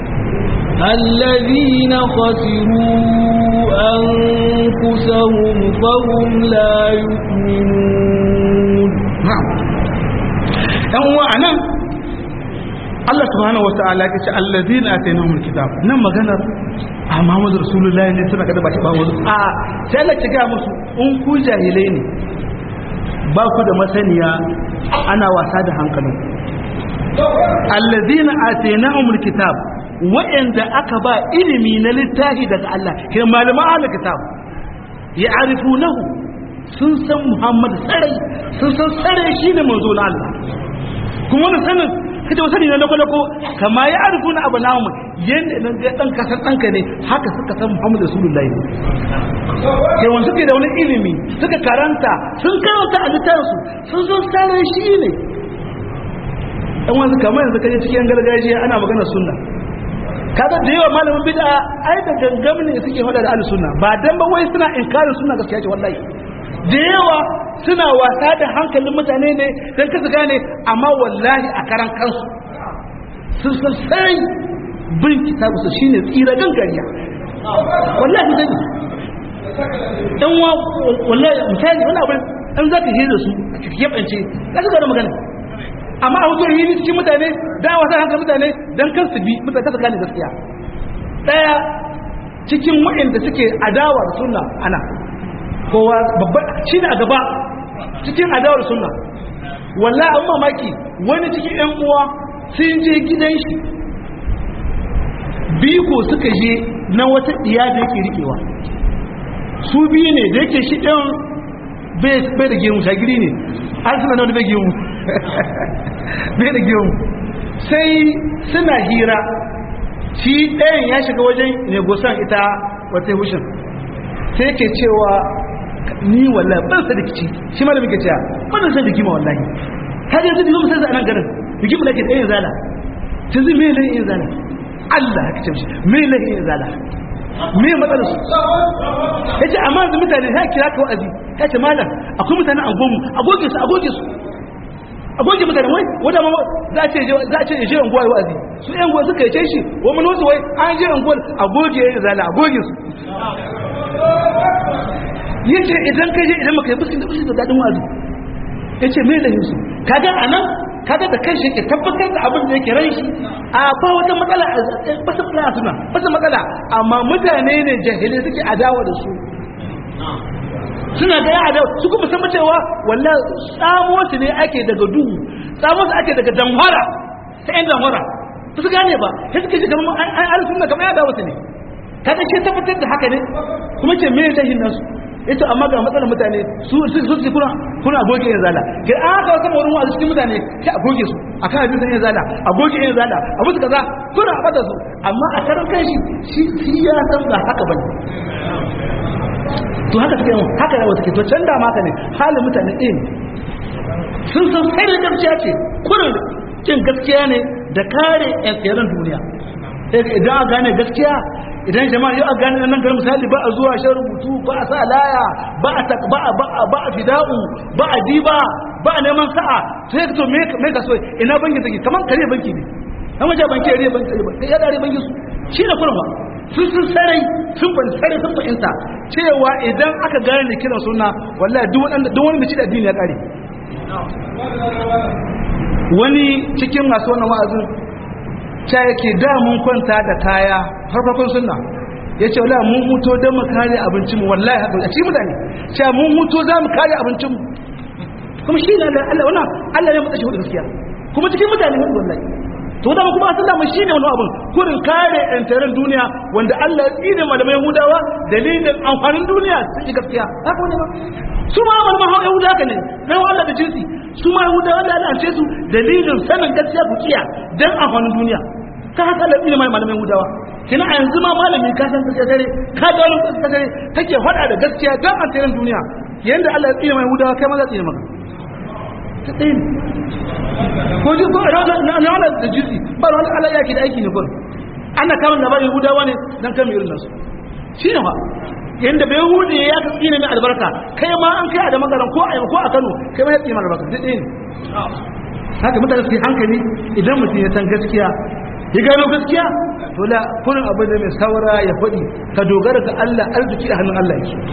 الذين خسروا أنفسهم فهم لا يؤمنون نعم هو أنا Allah subhanahu wa ta'ala ya ce allazina atainahumul kitab nan maganar a Muhammadu Rasulullahi ne suna kada baki ba wasu a sai Allah ya ga musu in ku jahilai ne ba ku da masaniya ana wasa da hankalin allazina atainahumul kitab wa'anda aka ba ilimi na littafi daga Allah ke malaman ahlul kitab ya arifunahu sun san Muhammad sarai sun san sarai shine manzo na Allah kuma wannan sanin kace wa sani na lako kama ya arifuna abnahum yanda nan ga dan kasan danka ne haka suka san Muhammad Rasulullahi ke wanda suke da wani ilimi suka karanta sun karanta a littafinsu sun san sarai shine dan wanzu kamar yanzu kaje cikin gargajiya ana magana sunna kaga da yawa malamin bid'a ai da gangam ne suke hada da ahlus sunna ba dan ba wai suna inkarin sunna gaskiya ce wallahi da yawa suna wasa da hankalin mutane ne dan kasu gane amma wallahi a karan kansu sun san sai bin kitabu su shine tsira gangariya wallahi dai dan wa wallahi misali wani abin an zaka hira su a cikin yabance kasu ga magana amma a hukumar yi cikin mutane da wasa hankali mutane don kan su bi mutane kasa gane gaskiya daya cikin waɗanda suke adawar sunna ana kowa babba shi ne a gaba cikin adawar sunna wallah an mamaki wani cikin yan uwa sun je gidan shi biko suka je na wata diya da yake rikewa su biyu ne da yake shi ɗan bai da gemu shagiri ne har suna na wani bai gemu bai da gemu sai suna hira shi ɗayan ya shiga wajen negosan ita wata hushin sai ke cewa ni wallahi ban sa da kici shi ma da muke cewa ban sa da kima wallahi ka je zai zo sai a nan garin bikin da ke ɗayan zala ta zai me lai yin zala Allah ya kace shi me lai yin zala me matsalar su ya ce amma yanzu mutane ya kira ka wa'azi ya ce malam akwai mutane a gomu a goge su a goge su a goge mutane wai wadda ma za a ce za a ce ya je unguwa ya wa'azi su yan gowa suka yace shi wa mun wasu wai an je unguwa a goge ya zala a goge su yace idan ka je idan maka yi fuski da fuski da dadin wa'azi yace me da yusu kaga anan kaga da kanshi yake tabbatar da abin da yake ran shi a ba wata matsala ba su fara suna ba su matsala amma mutane ne jahilai suke adawa da su suna ga yada su kuma san cewa wallahi tsamo su ne ake daga duhu tsamo su ake daga damhara ta yan damhara ba su gane ba sai suke ji kamar an an sunna kamar yada wasu ne kaga ce tabbatar da haka ne kuma ce me lahin nasu yace amma ga matsalar mutane su su su kuna kuna goge yin zala ke an haka wasu wurin wasu cikin mutane sai a goge su akan abin yin zala a goge yin zala a musu kaza kuna a bada su amma a karan kanshi shi shi ya san ba haka bane to haka suke yawan haka yawa suke to can da maka ne halin mutane ɗaya ne sun san sai da gaskiya ce kurin cin gaskiya ne da kare yan duniya idan a gane gaskiya idan jama'a yau a gane nan garin misali ba a zuwa shan rubutu ba a sa laya ba a ba a ba a ba a fida'u ba a diba ba a neman sa'a to ya to me me ka so ina bankin take kaman kare banki ne an waje banki ya banki sai ya dare banki su shi ne kurma sun sun sarai sun ban sarai sun fahimta cewa idan aka gane da kiran suna wallahi duk wanda duk wanda shi da addini ya kare wani cikin masu wannan wa'azin ta yake da mun kwanta da kaya farfakon sunna ya ce wala mun huto don mu kare abincinmu wallahi haka a cikin mutane cewa mun huto za mu kare abincinmu kuma shi ne Allah wannan Allah ne mutsashi hudu gaskiya kuma cikin mutane hudu wallahi to da kuma asalla mu shine wani abun kurin kare yantarin duniya wanda Allah ya tsine malamai Yahudawa dalilin amfanin duniya sun yi gaskiya haka wani ba su ma malaman hawa Yahuda haka ne na Allah da jinsi su ma Yahudawa da Allah ce su dalilin sanin gaskiya ku kiya dan amfanin duniya ka haka Allah tsine malamai Yahudawa kina a yanzu ma malami ka san gaskiya dare ka ga wani gaskiya dare kake faɗa da gaskiya dan amfanin duniya yanda Allah ya tsine mai Yahudawa kai ma za tsine maka ta ɗaya ne ko ji ko na wala da jinsi ba wani ala yaki da aiki ne kun ana kama labarin yahudawa ne don kama irin nasu shi ne ba yadda bai hudu ya ka tsine mai albarka kai ma an kai a da magaran ko a ko a kano kai ma ya tsine albarka duk ɗaya ne haka mutane su yi hankali idan mutum ya san gaskiya ya gano gaskiya to la kurin abu da mai saura ya faɗi ka dogara ga Allah arziki a hannun Allah yake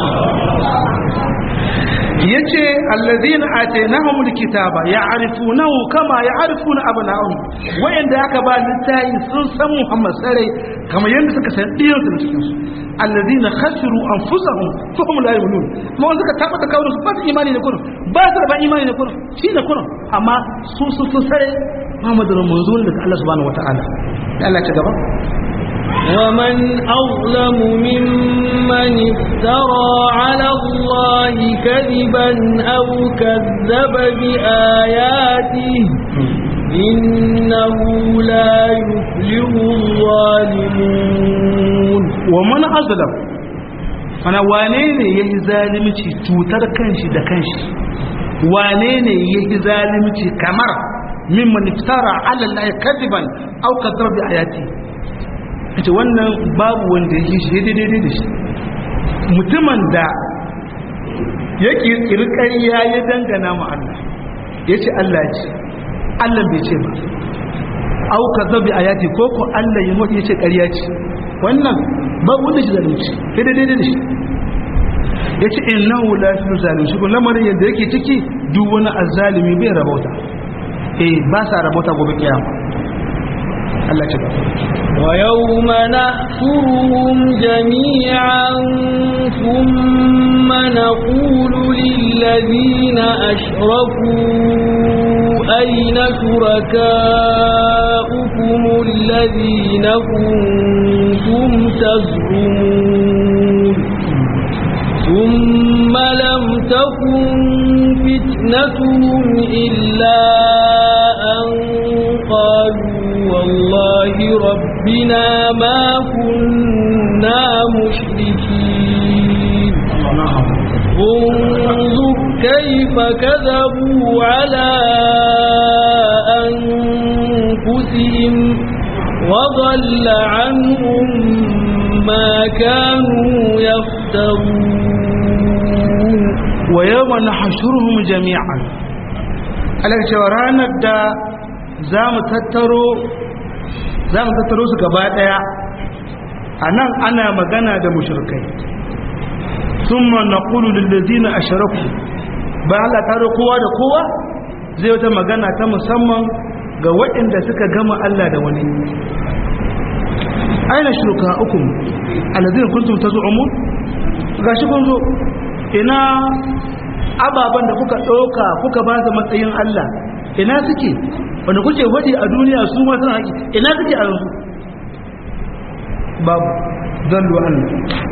yace allazina atainahumul kitaba ya'rifunahu kama ya'rifuna abna'ahum wayanda aka ba littafi sun san Muhammad sare kama yanda suka san diyan su cikin su allazina khasiru anfusahum fa hum la yu'minun kuma wanda suka tabbata kawai su ba su imani ne kurin ba su da ba imani ne kurin shi ne kurin amma su su su sare Muhammadu manzo ne daga Allah subhanahu wataala Allah ta gaba ومن أظلم ممن افترى على الله كذبا أو كذب بآياته إنه لا يفلح الظالمون ومن أظلم أنا وانين يهي ظالمتي توتر كنشي دا كنشي وانين يهي ظالمتي كمر ممن افترى على الله كذبا أو كذب بآياته ita wannan babu wanda ya shi daidai da shi mutumin da ya kirkiri ƙarya ya dangana ma Allah ya ce Allah ce Allah bai ce ba au ka zabi a yati ko ko Allah ya mutu ya ce ƙarya ce wannan babu wanda shi zalunci daidai da shi ya ce innahu la fi zalunci ko lamarin yadda yake ciki duk wani azzalimi bai rabauta eh ba sa rabauta gobe kiyama Allah ce ويوم نحشرهم جميعا ثم نقول للذين أشركوا أين شركاؤكم الذين كنتم تزعمون ثم لم تكن فتنتهم إلا أن قالوا والله ربنا ما كنا مشركين انظر كيف كذبوا على أنفسهم وضل عنهم ما كانوا يفترون ويوم نحشرهم جميعا على جورانا da za mu tattaro za mu tattaro su gaba daya a nan ana magana da mushrikai sun ma na kulu lullazina a sharaku bayan Allah taro kowa da kowa zai wata magana ta musamman ga waɗanda suka gama Allah da wani aina shirka ukun alazin kuntum ta zu'umun ga shi kun zo ina ababen da kuka ɗauka kuka ba su matsayin Allah ina suke wanda kuke wadi a duniya su ma suna haƙi ina suke a yanzu babu zallu Allah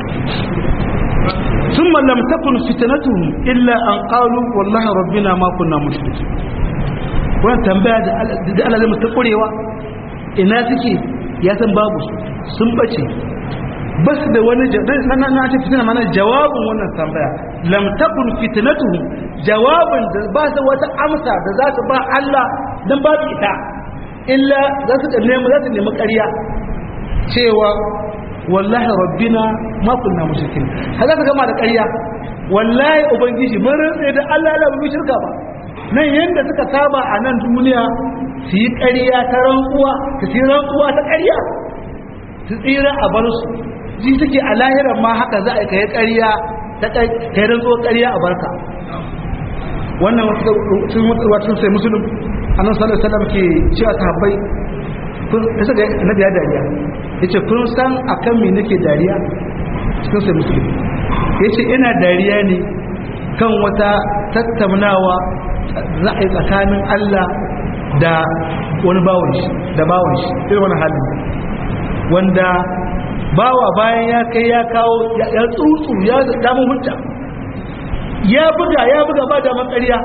sun mallam takun fitanatuhum illa an qalu wallahi rabbina ma kunna mushriki wannan tambaya da Allah zai mutu kurewa ina suke ya san babu sun bace bas da wani na na ce fitina mana jawabin wannan tambaya lam takun fitnatuhum jawabin da ba su wata amsa da za su ba Allah dan babu ita illa za su da nemi za su nemi ƙarya cewa wallahi rabbina ma kunna mushrikin haka ka gama da ƙarya wallahi ubangiji mun rantsa da Allah la mu shirka ba nan yanda suka saba a nan duniya su yi ƙarya ta rantsuwa su yi rantsuwa ta ƙarya su tsira a bar su ji suke a lahirar ma haka za a kai ƙarya ta kai rantsuwa ƙarya a barka wannan sun wata sai musulun annan sallallahu alaihi wasallam ke cewa sahabbai kun isa ga nabi ya dariya yace kun san akan me nake dariya sun sai musulun yace ina dariya ne kan wata tattaunawa za a yi tsakanin Allah da wani bawon shi da bawon shi irin wani halin wanda bawa bayan ya kai ya kawo ya tsutsu ya damu hujja ya buga ya buga ba da matsariya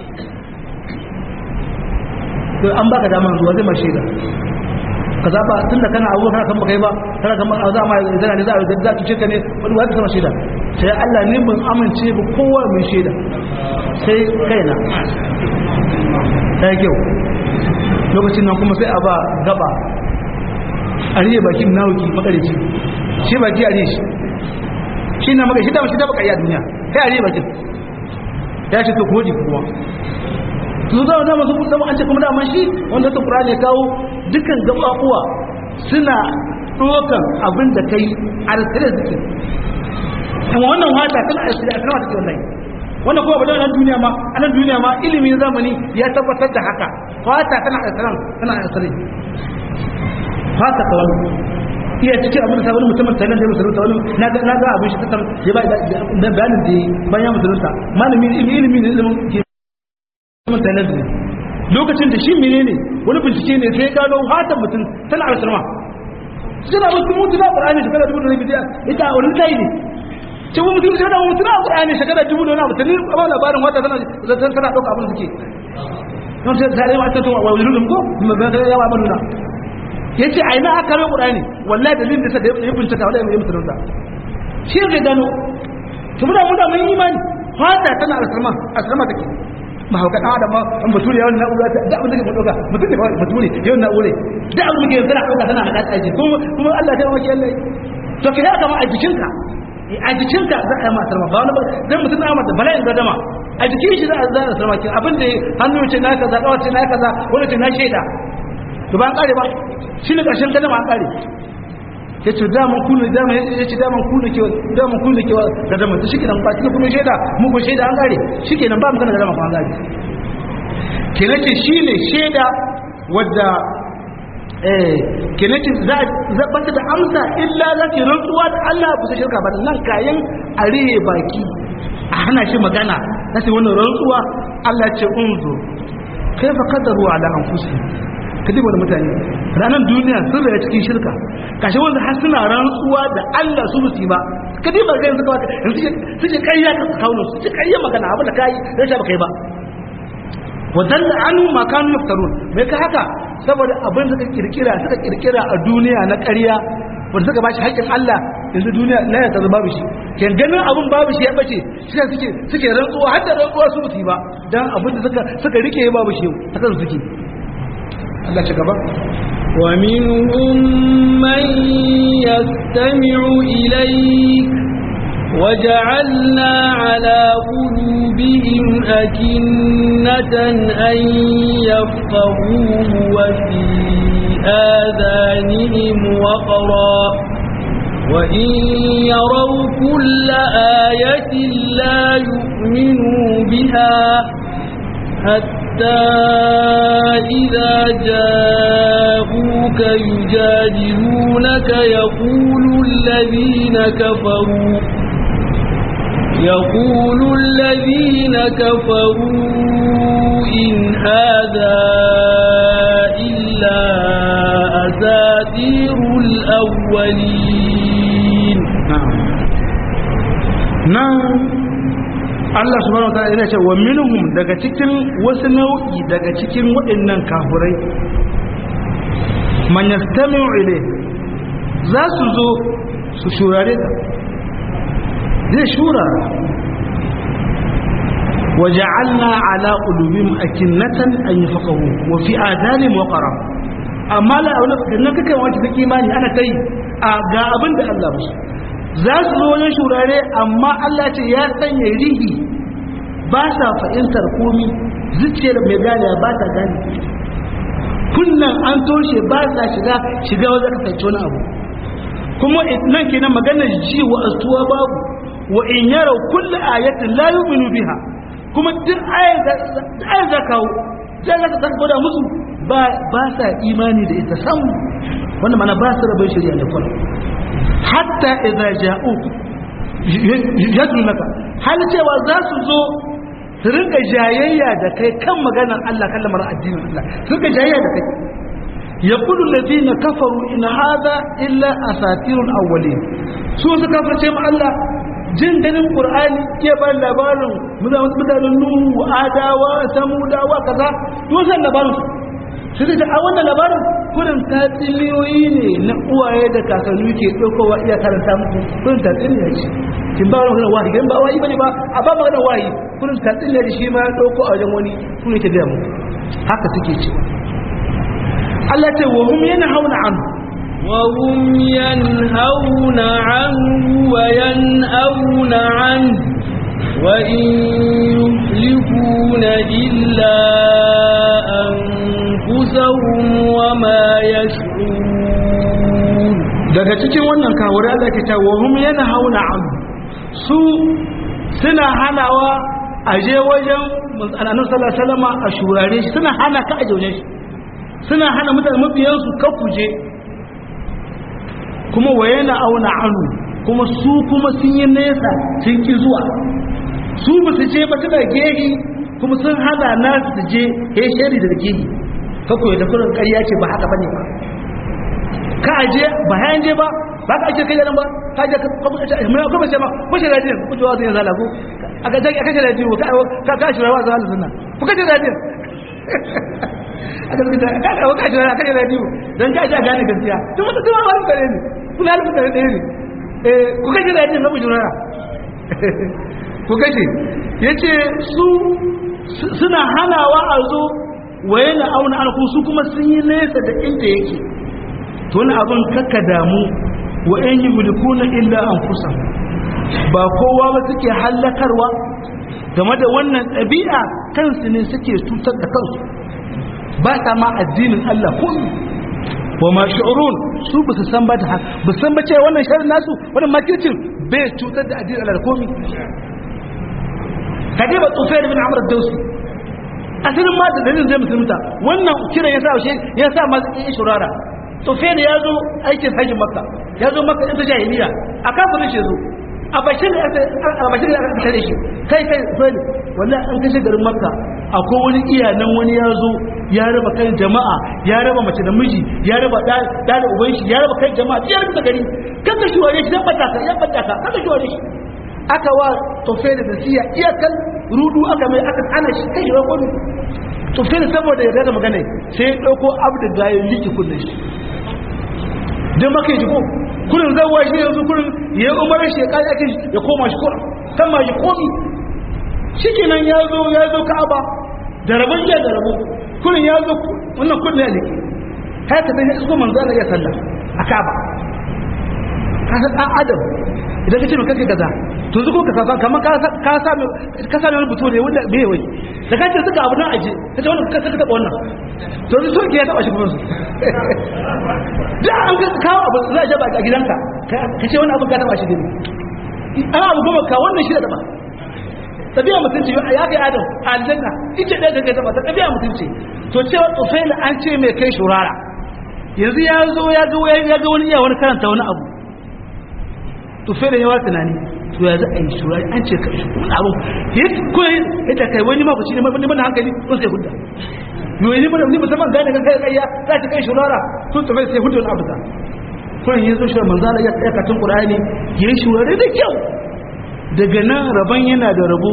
to an baka dama zuwa zai mashi da ka zaba tun da kana abubuwa kana kan baka yi ba kana kan baka za ma zana ne za a za ki cika ne wani wata sama shaida sai Allah ne ban amince ba kowa mai shaida sai kaina ta yi kyau lokacin nan kuma sai a ba gaba a riye bakin nawuki makarici shi baki a riye shi shi na maka shi dama shi dama kariya duniya kai a riye bakin ya ce to koji kuwa su zama zama su zama an ce kuma dama shi wanda ta kura ne kawo dukkan gababuwa suna ɗokan abin da kai a rasirar zikin kuma wannan wata tana a rasirar a kan wata ke wannan wannan kuma ba da nan duniya ma a nan duniya ma ilimin zamani ya tabbatar da haka fata tana a rasirar tana a rasirar haka ta wani iya cikin abin da sabon mutumin tsanan da ya musulunta wani na ga abin shi ta ya ba da bayanin da bayan ya musulunta malami ilimi ne ilimin ke mutumin tsanan da lokacin da shi menene wani bincike ne sai gano hatan mutum tana alsalma suna mutum mutu na qur'ani shekara dubu da rabi da ita a wani tayi ne ce mu mutum sai da mutum na qur'ani shekara dubu da wani mutum ne ba labarin wata tana tana tana dauka abin suke don sai sai ma ta to wa wulun ko mun ga ya wa manuna yace ai na aka rawa qur'ani wallahi dalilin da sai ya bincika wallahi ya mutum da shi ne gano to muna muna mun imani fata tana alsalma alsalma take ma hauka da adama an bature yawan na'ura da abin da ke dauka mutum ne bature yawan na'ura da abin da ke tana dauka tana hada aji kuma kuma Allah ta maki Allah to kai haka ma a jikinka a jikinka za a yi matar ba wani dan mutum na mata bala'in gadama a jikin shi za a zara sarma kin abin da hannu ce na kaza kawai ce na kaza wani ce na shaida to ba an kare ba shi ne karshen gadama an kare ya ce daman kuna daman ya ce daman kuna ke daman kuna ke da daman ta shikenan ba kina kuma shaida mu ko shaida an gare shikenan ba mu kana da daman an gare kenan ce shine shaida wadda eh kenan ce za za bata da amsa illa za ki rantsuwa da Allah ba su shirka ba nan kayan arihe baki a hana shi magana sai wannan rantsuwa Allah ce unzu kaifa qadaru ala anfusihim kadi wani mutane ranar duniya sun raya cikin shirka kashe wanda har suna rantsuwa da Allah su musu ba kadi ba ga yanzu kawai yanzu suke ƙarya ka kawo su suke ƙarya magana abu da kai dan sha baka yi ba wadan da anu ma kanu yaftarun me ka haka saboda abin da suka kirkira suka kirkira a duniya na ƙarya wanda suka bashi haƙƙin Allah yanzu duniya la ya zama babu shi ken ganin abin babu shi ya bace shi suke suke rantsuwa har da rantsuwa su musu ba dan abin da suka suka rike babu shi haka suke Allah ci gaba ومنهم من يستمع إليك وجعلنا على قلوبهم أكنة أن يفقهوه وفي آذانهم وقرا وإن يروا كل آية لا يؤمنوا بها حتى إذا جاءوك يجادلونك يقول الذين كفروا يقول الذين كفروا إن هذا إلا أساطير الأولين نعم نعم Allah subhanahu wa ta'ala yana ce wa minhum daga cikin wasu nau'i daga cikin waɗannan kafurai man yastami'u ilayh za su zo su shurare ka zai shura wa ja'alna ala qulubihim akinnatan an yafqahu wa fi adanihim waqara amma la aula dan kake wanda take imani ana kai a ga abin da Allah musu za su zo wajen shurare amma Allah ce ya sanya rihi ba sa fahimtar komi zuciyar mai gane ba ta gane kunnan an toshe ba sa shiga shiga wajen kasance wani abu kuma nan kenan maganar ji wa astuwa babu wa in yarau kullu ayatin la yu'minu biha kuma duk ayar za kawo za ka ta gwada musu ba sa imani da ita sam wanda mana ba su rabin shirya da kwallo hatta idza ja'u yadunaka hal cewa za su zo su rinka jayayya da kai kan maganar Allah kan lamarin addinin Allah su rinka jayayya da kai yaqulu alladhina kafaru in hadha illa asatirul awwalin su su kafirce mu Allah jin ganin qur'ani ke ba labarin mutanen nuhu adawa samudawa kaza to san labarin su sai da a wannan labarin kurin tatsuniyoyi ne na uwaye da kakanni ke ɗaukowa iya karanta muku kurin tatsuniya ce kin ba wani wahi gan ba wahi bane ba a ba magana wahi kurin tatsuniya da shi ma ya ɗauko a wajen wani kurin ke gaya muku haka suke ce Allah ce wa hum yanhauna anhu وهم ينهون عنه وينأون عنه وإن يهلكون إلا أنفسهم وما يشعرون daga cikin wannan kawuri Allah ke ta wa hum yanhauna an su suna hanawa a je wajen annabi sallallahu alaihi wasallam a shurare shi suna hana ka a jaune shi suna hana mutane mabiyan su ka kuje kuma wa yana auna anu kuma su kuma sun yi nesa sun ki zuwa su ba su je ba suna gehi kuma sun hana nasu su je ya shari da gehi ka koyi da kurin ƙarya ce ba haka bane ba ka aje ba hayan je ba ba ka ake kai da nan ba ka je kuma ce mai kuma ce ma ko shi radiyon ku ji wazin zala ko aka je aka ce radiyo ka ka ka shi rawa zala sunna ku ka ce radiyon aka zuka ka ka ka shi rawa ka ce radiyo dan ka ji gane gaskiya to mutum kuma wani kare ne kuna da kare ne eh ku ka ce radiyon na bujura ku ka ce yace su suna hanawa a zo waye na auna alku su kuma sun yi nesa da inda yake to wani abin kakka damu wa in yi mulkuna illa an kusa ba kowa ba suke hallakarwa game da wannan ɗabi'a kansu ne suke cutar da kansu ba ta ma addinin Allah ko wa ma shi'urun su ba su san ba da haka ba san ba cewa wannan sharin nasu wannan makircin bai cutar da addinin Allah komi kadiba tufayr bin amr ad-dawsi asalin ma da dalilin zai musulunta wannan kira ya sa shi ya sa ma yi shurara tufayr ya zo aikin hajji makka ya zo makka ita jahiliya a kafirin shi zo a bashin a bashin da aka tare shi kai kai tufayr wallahi an kashe garin makka akwai wani iyanan wani ya zo ya raba kan jama'a ya raba mace da miji ya raba da da uban shi ya raba kan jama'a ya raba gari kaka shi wani shi ya bata ka ya bata ka kaka shi wani shi aka wa tofe da nasiya iyakan rudu aka mai aka hana shi kai shi wani tofe da saboda ya da magana sai ya ɗauko abu da gaya liki kullum shi don maka yi ko kullum zan wa shi yanzu kullum ya yi umarar shi ya ƙari ake ya koma shi kullum kan ma shi komi shi kenan ya zo ya zo ka'aba da rabon jiya da rabon kullum ya zo wannan kullum ya liki haka sai ya isko manzo Allah ya sallah a ka'aba ka san ɗan adam idan ka ce mai kake kaza to zuko ka sasa kamar ka ka sami ka sami wani buto ne wanda bai wai da kace suka abu nan aje kace wannan ka saka taba wannan to su soke ya taba shi kuma su da an ka kawo abu za a jaba a gidanka ka ce wannan abu ka taba shi ne ana abu goma ka wannan shi da taba tabiya mutunci ya kai adam a aljanna ita ɗaya da kai taba ta tabiya mutunci to cewa tsufaila an ce mai kai shurara yanzu ya zo ya ga wani iya wani karanta wani abu tufe da yawa tunani to ya za a yi shura an ce kai wani abu ya koyi ya ta kai wani mafaci ne mafi mana hankali ko sai hudda yau ne mana musamman gane kan kai kayya za ta kai shurara sun tufe sai hudda wani abu ta kuma ya zo shura manzala ya tsaya katin qur'ani ya yi shurare da kyau daga nan rabon yana da rabo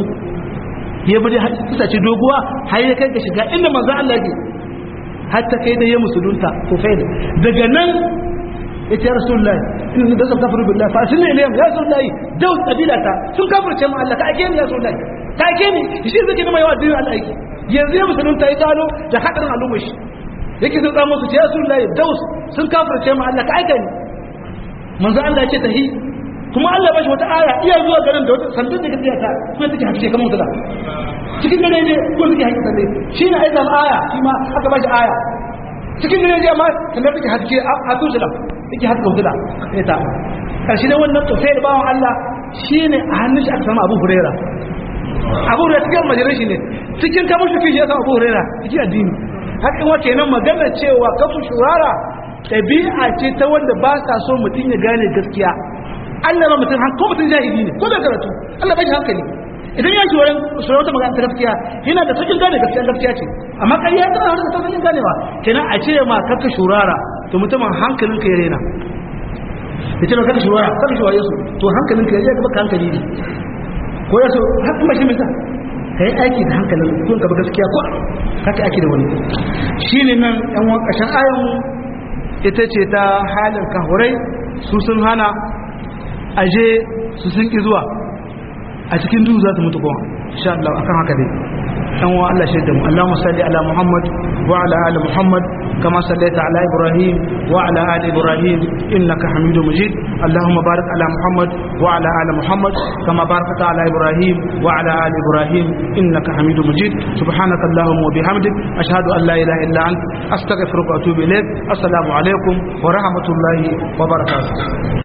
ya bari kusa ce doguwa har ya kai ka shiga inda manzo Allah ke har ta kai da ya musulunta ko faida daga nan yace ya rasulullah in da zaka kafiru billahi fa sunna ilayhim ya rasulullah daw qabilata sun kafirce mu Allah ka ake ni ya rasulullah ka ake ni shi zake da mai wa dinin Allah yake yanzu ya musulunta ya gano da hadarin al'umma shi yake sun tsamo su ya rasulullah daw sun kafirce mu Allah ka ake ni manzo Allah yace tahi kuma Allah bashi wata aya iya zuwa garin da wata sandun da gaskiya ta kuma take hakike kamar mutala cikin dare ne ko take hakike sandai shine aidan aya shi ma aka bashi aya cikin dare ne amma sandar take hakike a tusula yake haka kautula ya ta karshe da wannan tofai da bawan Allah shi ne a hannun shi aka samu abu hurera abu hurera cikin majalar shi ne cikin kamar shi fiye ya samu abu hurera cikin addini haka wa kenan magana cewa kafin shurara ɗabi'a ce ta wanda ba sa so mutum ya gane gaskiya Allah ba mutum ko mutum jahili ne ko da karatu Allah ba shi hankali idan ya shuwaran shuwaran ta magana ta gaskiya yana da sakin gane gaskiya gaskiya ce amma ƙarya ta da ta sakin ganewa kenan a ce ma kaka shurara to mutumin hankalinka ya rena ya ce kaka shurara kaka shurara su to hankalinka ya gaba ka hankali ne ko ya so hakan ba shi mai sa ka yi aiki da hankalin ko ka ba gaskiya ko kaka aiki da wani shine nan yan wani ƙashin ayon ita ce ta halin kahurai su sun hana aje su sun ƙi zuwa a cikin duhu za ta mutu kuma insha Allah akan haka dai dan wa Allah shaida mu Allahumma salli ala Muhammad wa ala ali Muhammad kama sallaita ala Ibrahim wa ala ali Ibrahim innaka Hamidum Majid Allahumma barik ala Muhammad wa ala ali Muhammad kama barakta ala Ibrahim wa ala ali Ibrahim innaka Hamidum Majid subhanaka Allahumma wa bihamdik ashhadu an la ilaha illa ant astaghfiruka wa atubu ilaik assalamu alaikum wa rahmatullahi wa barakatuh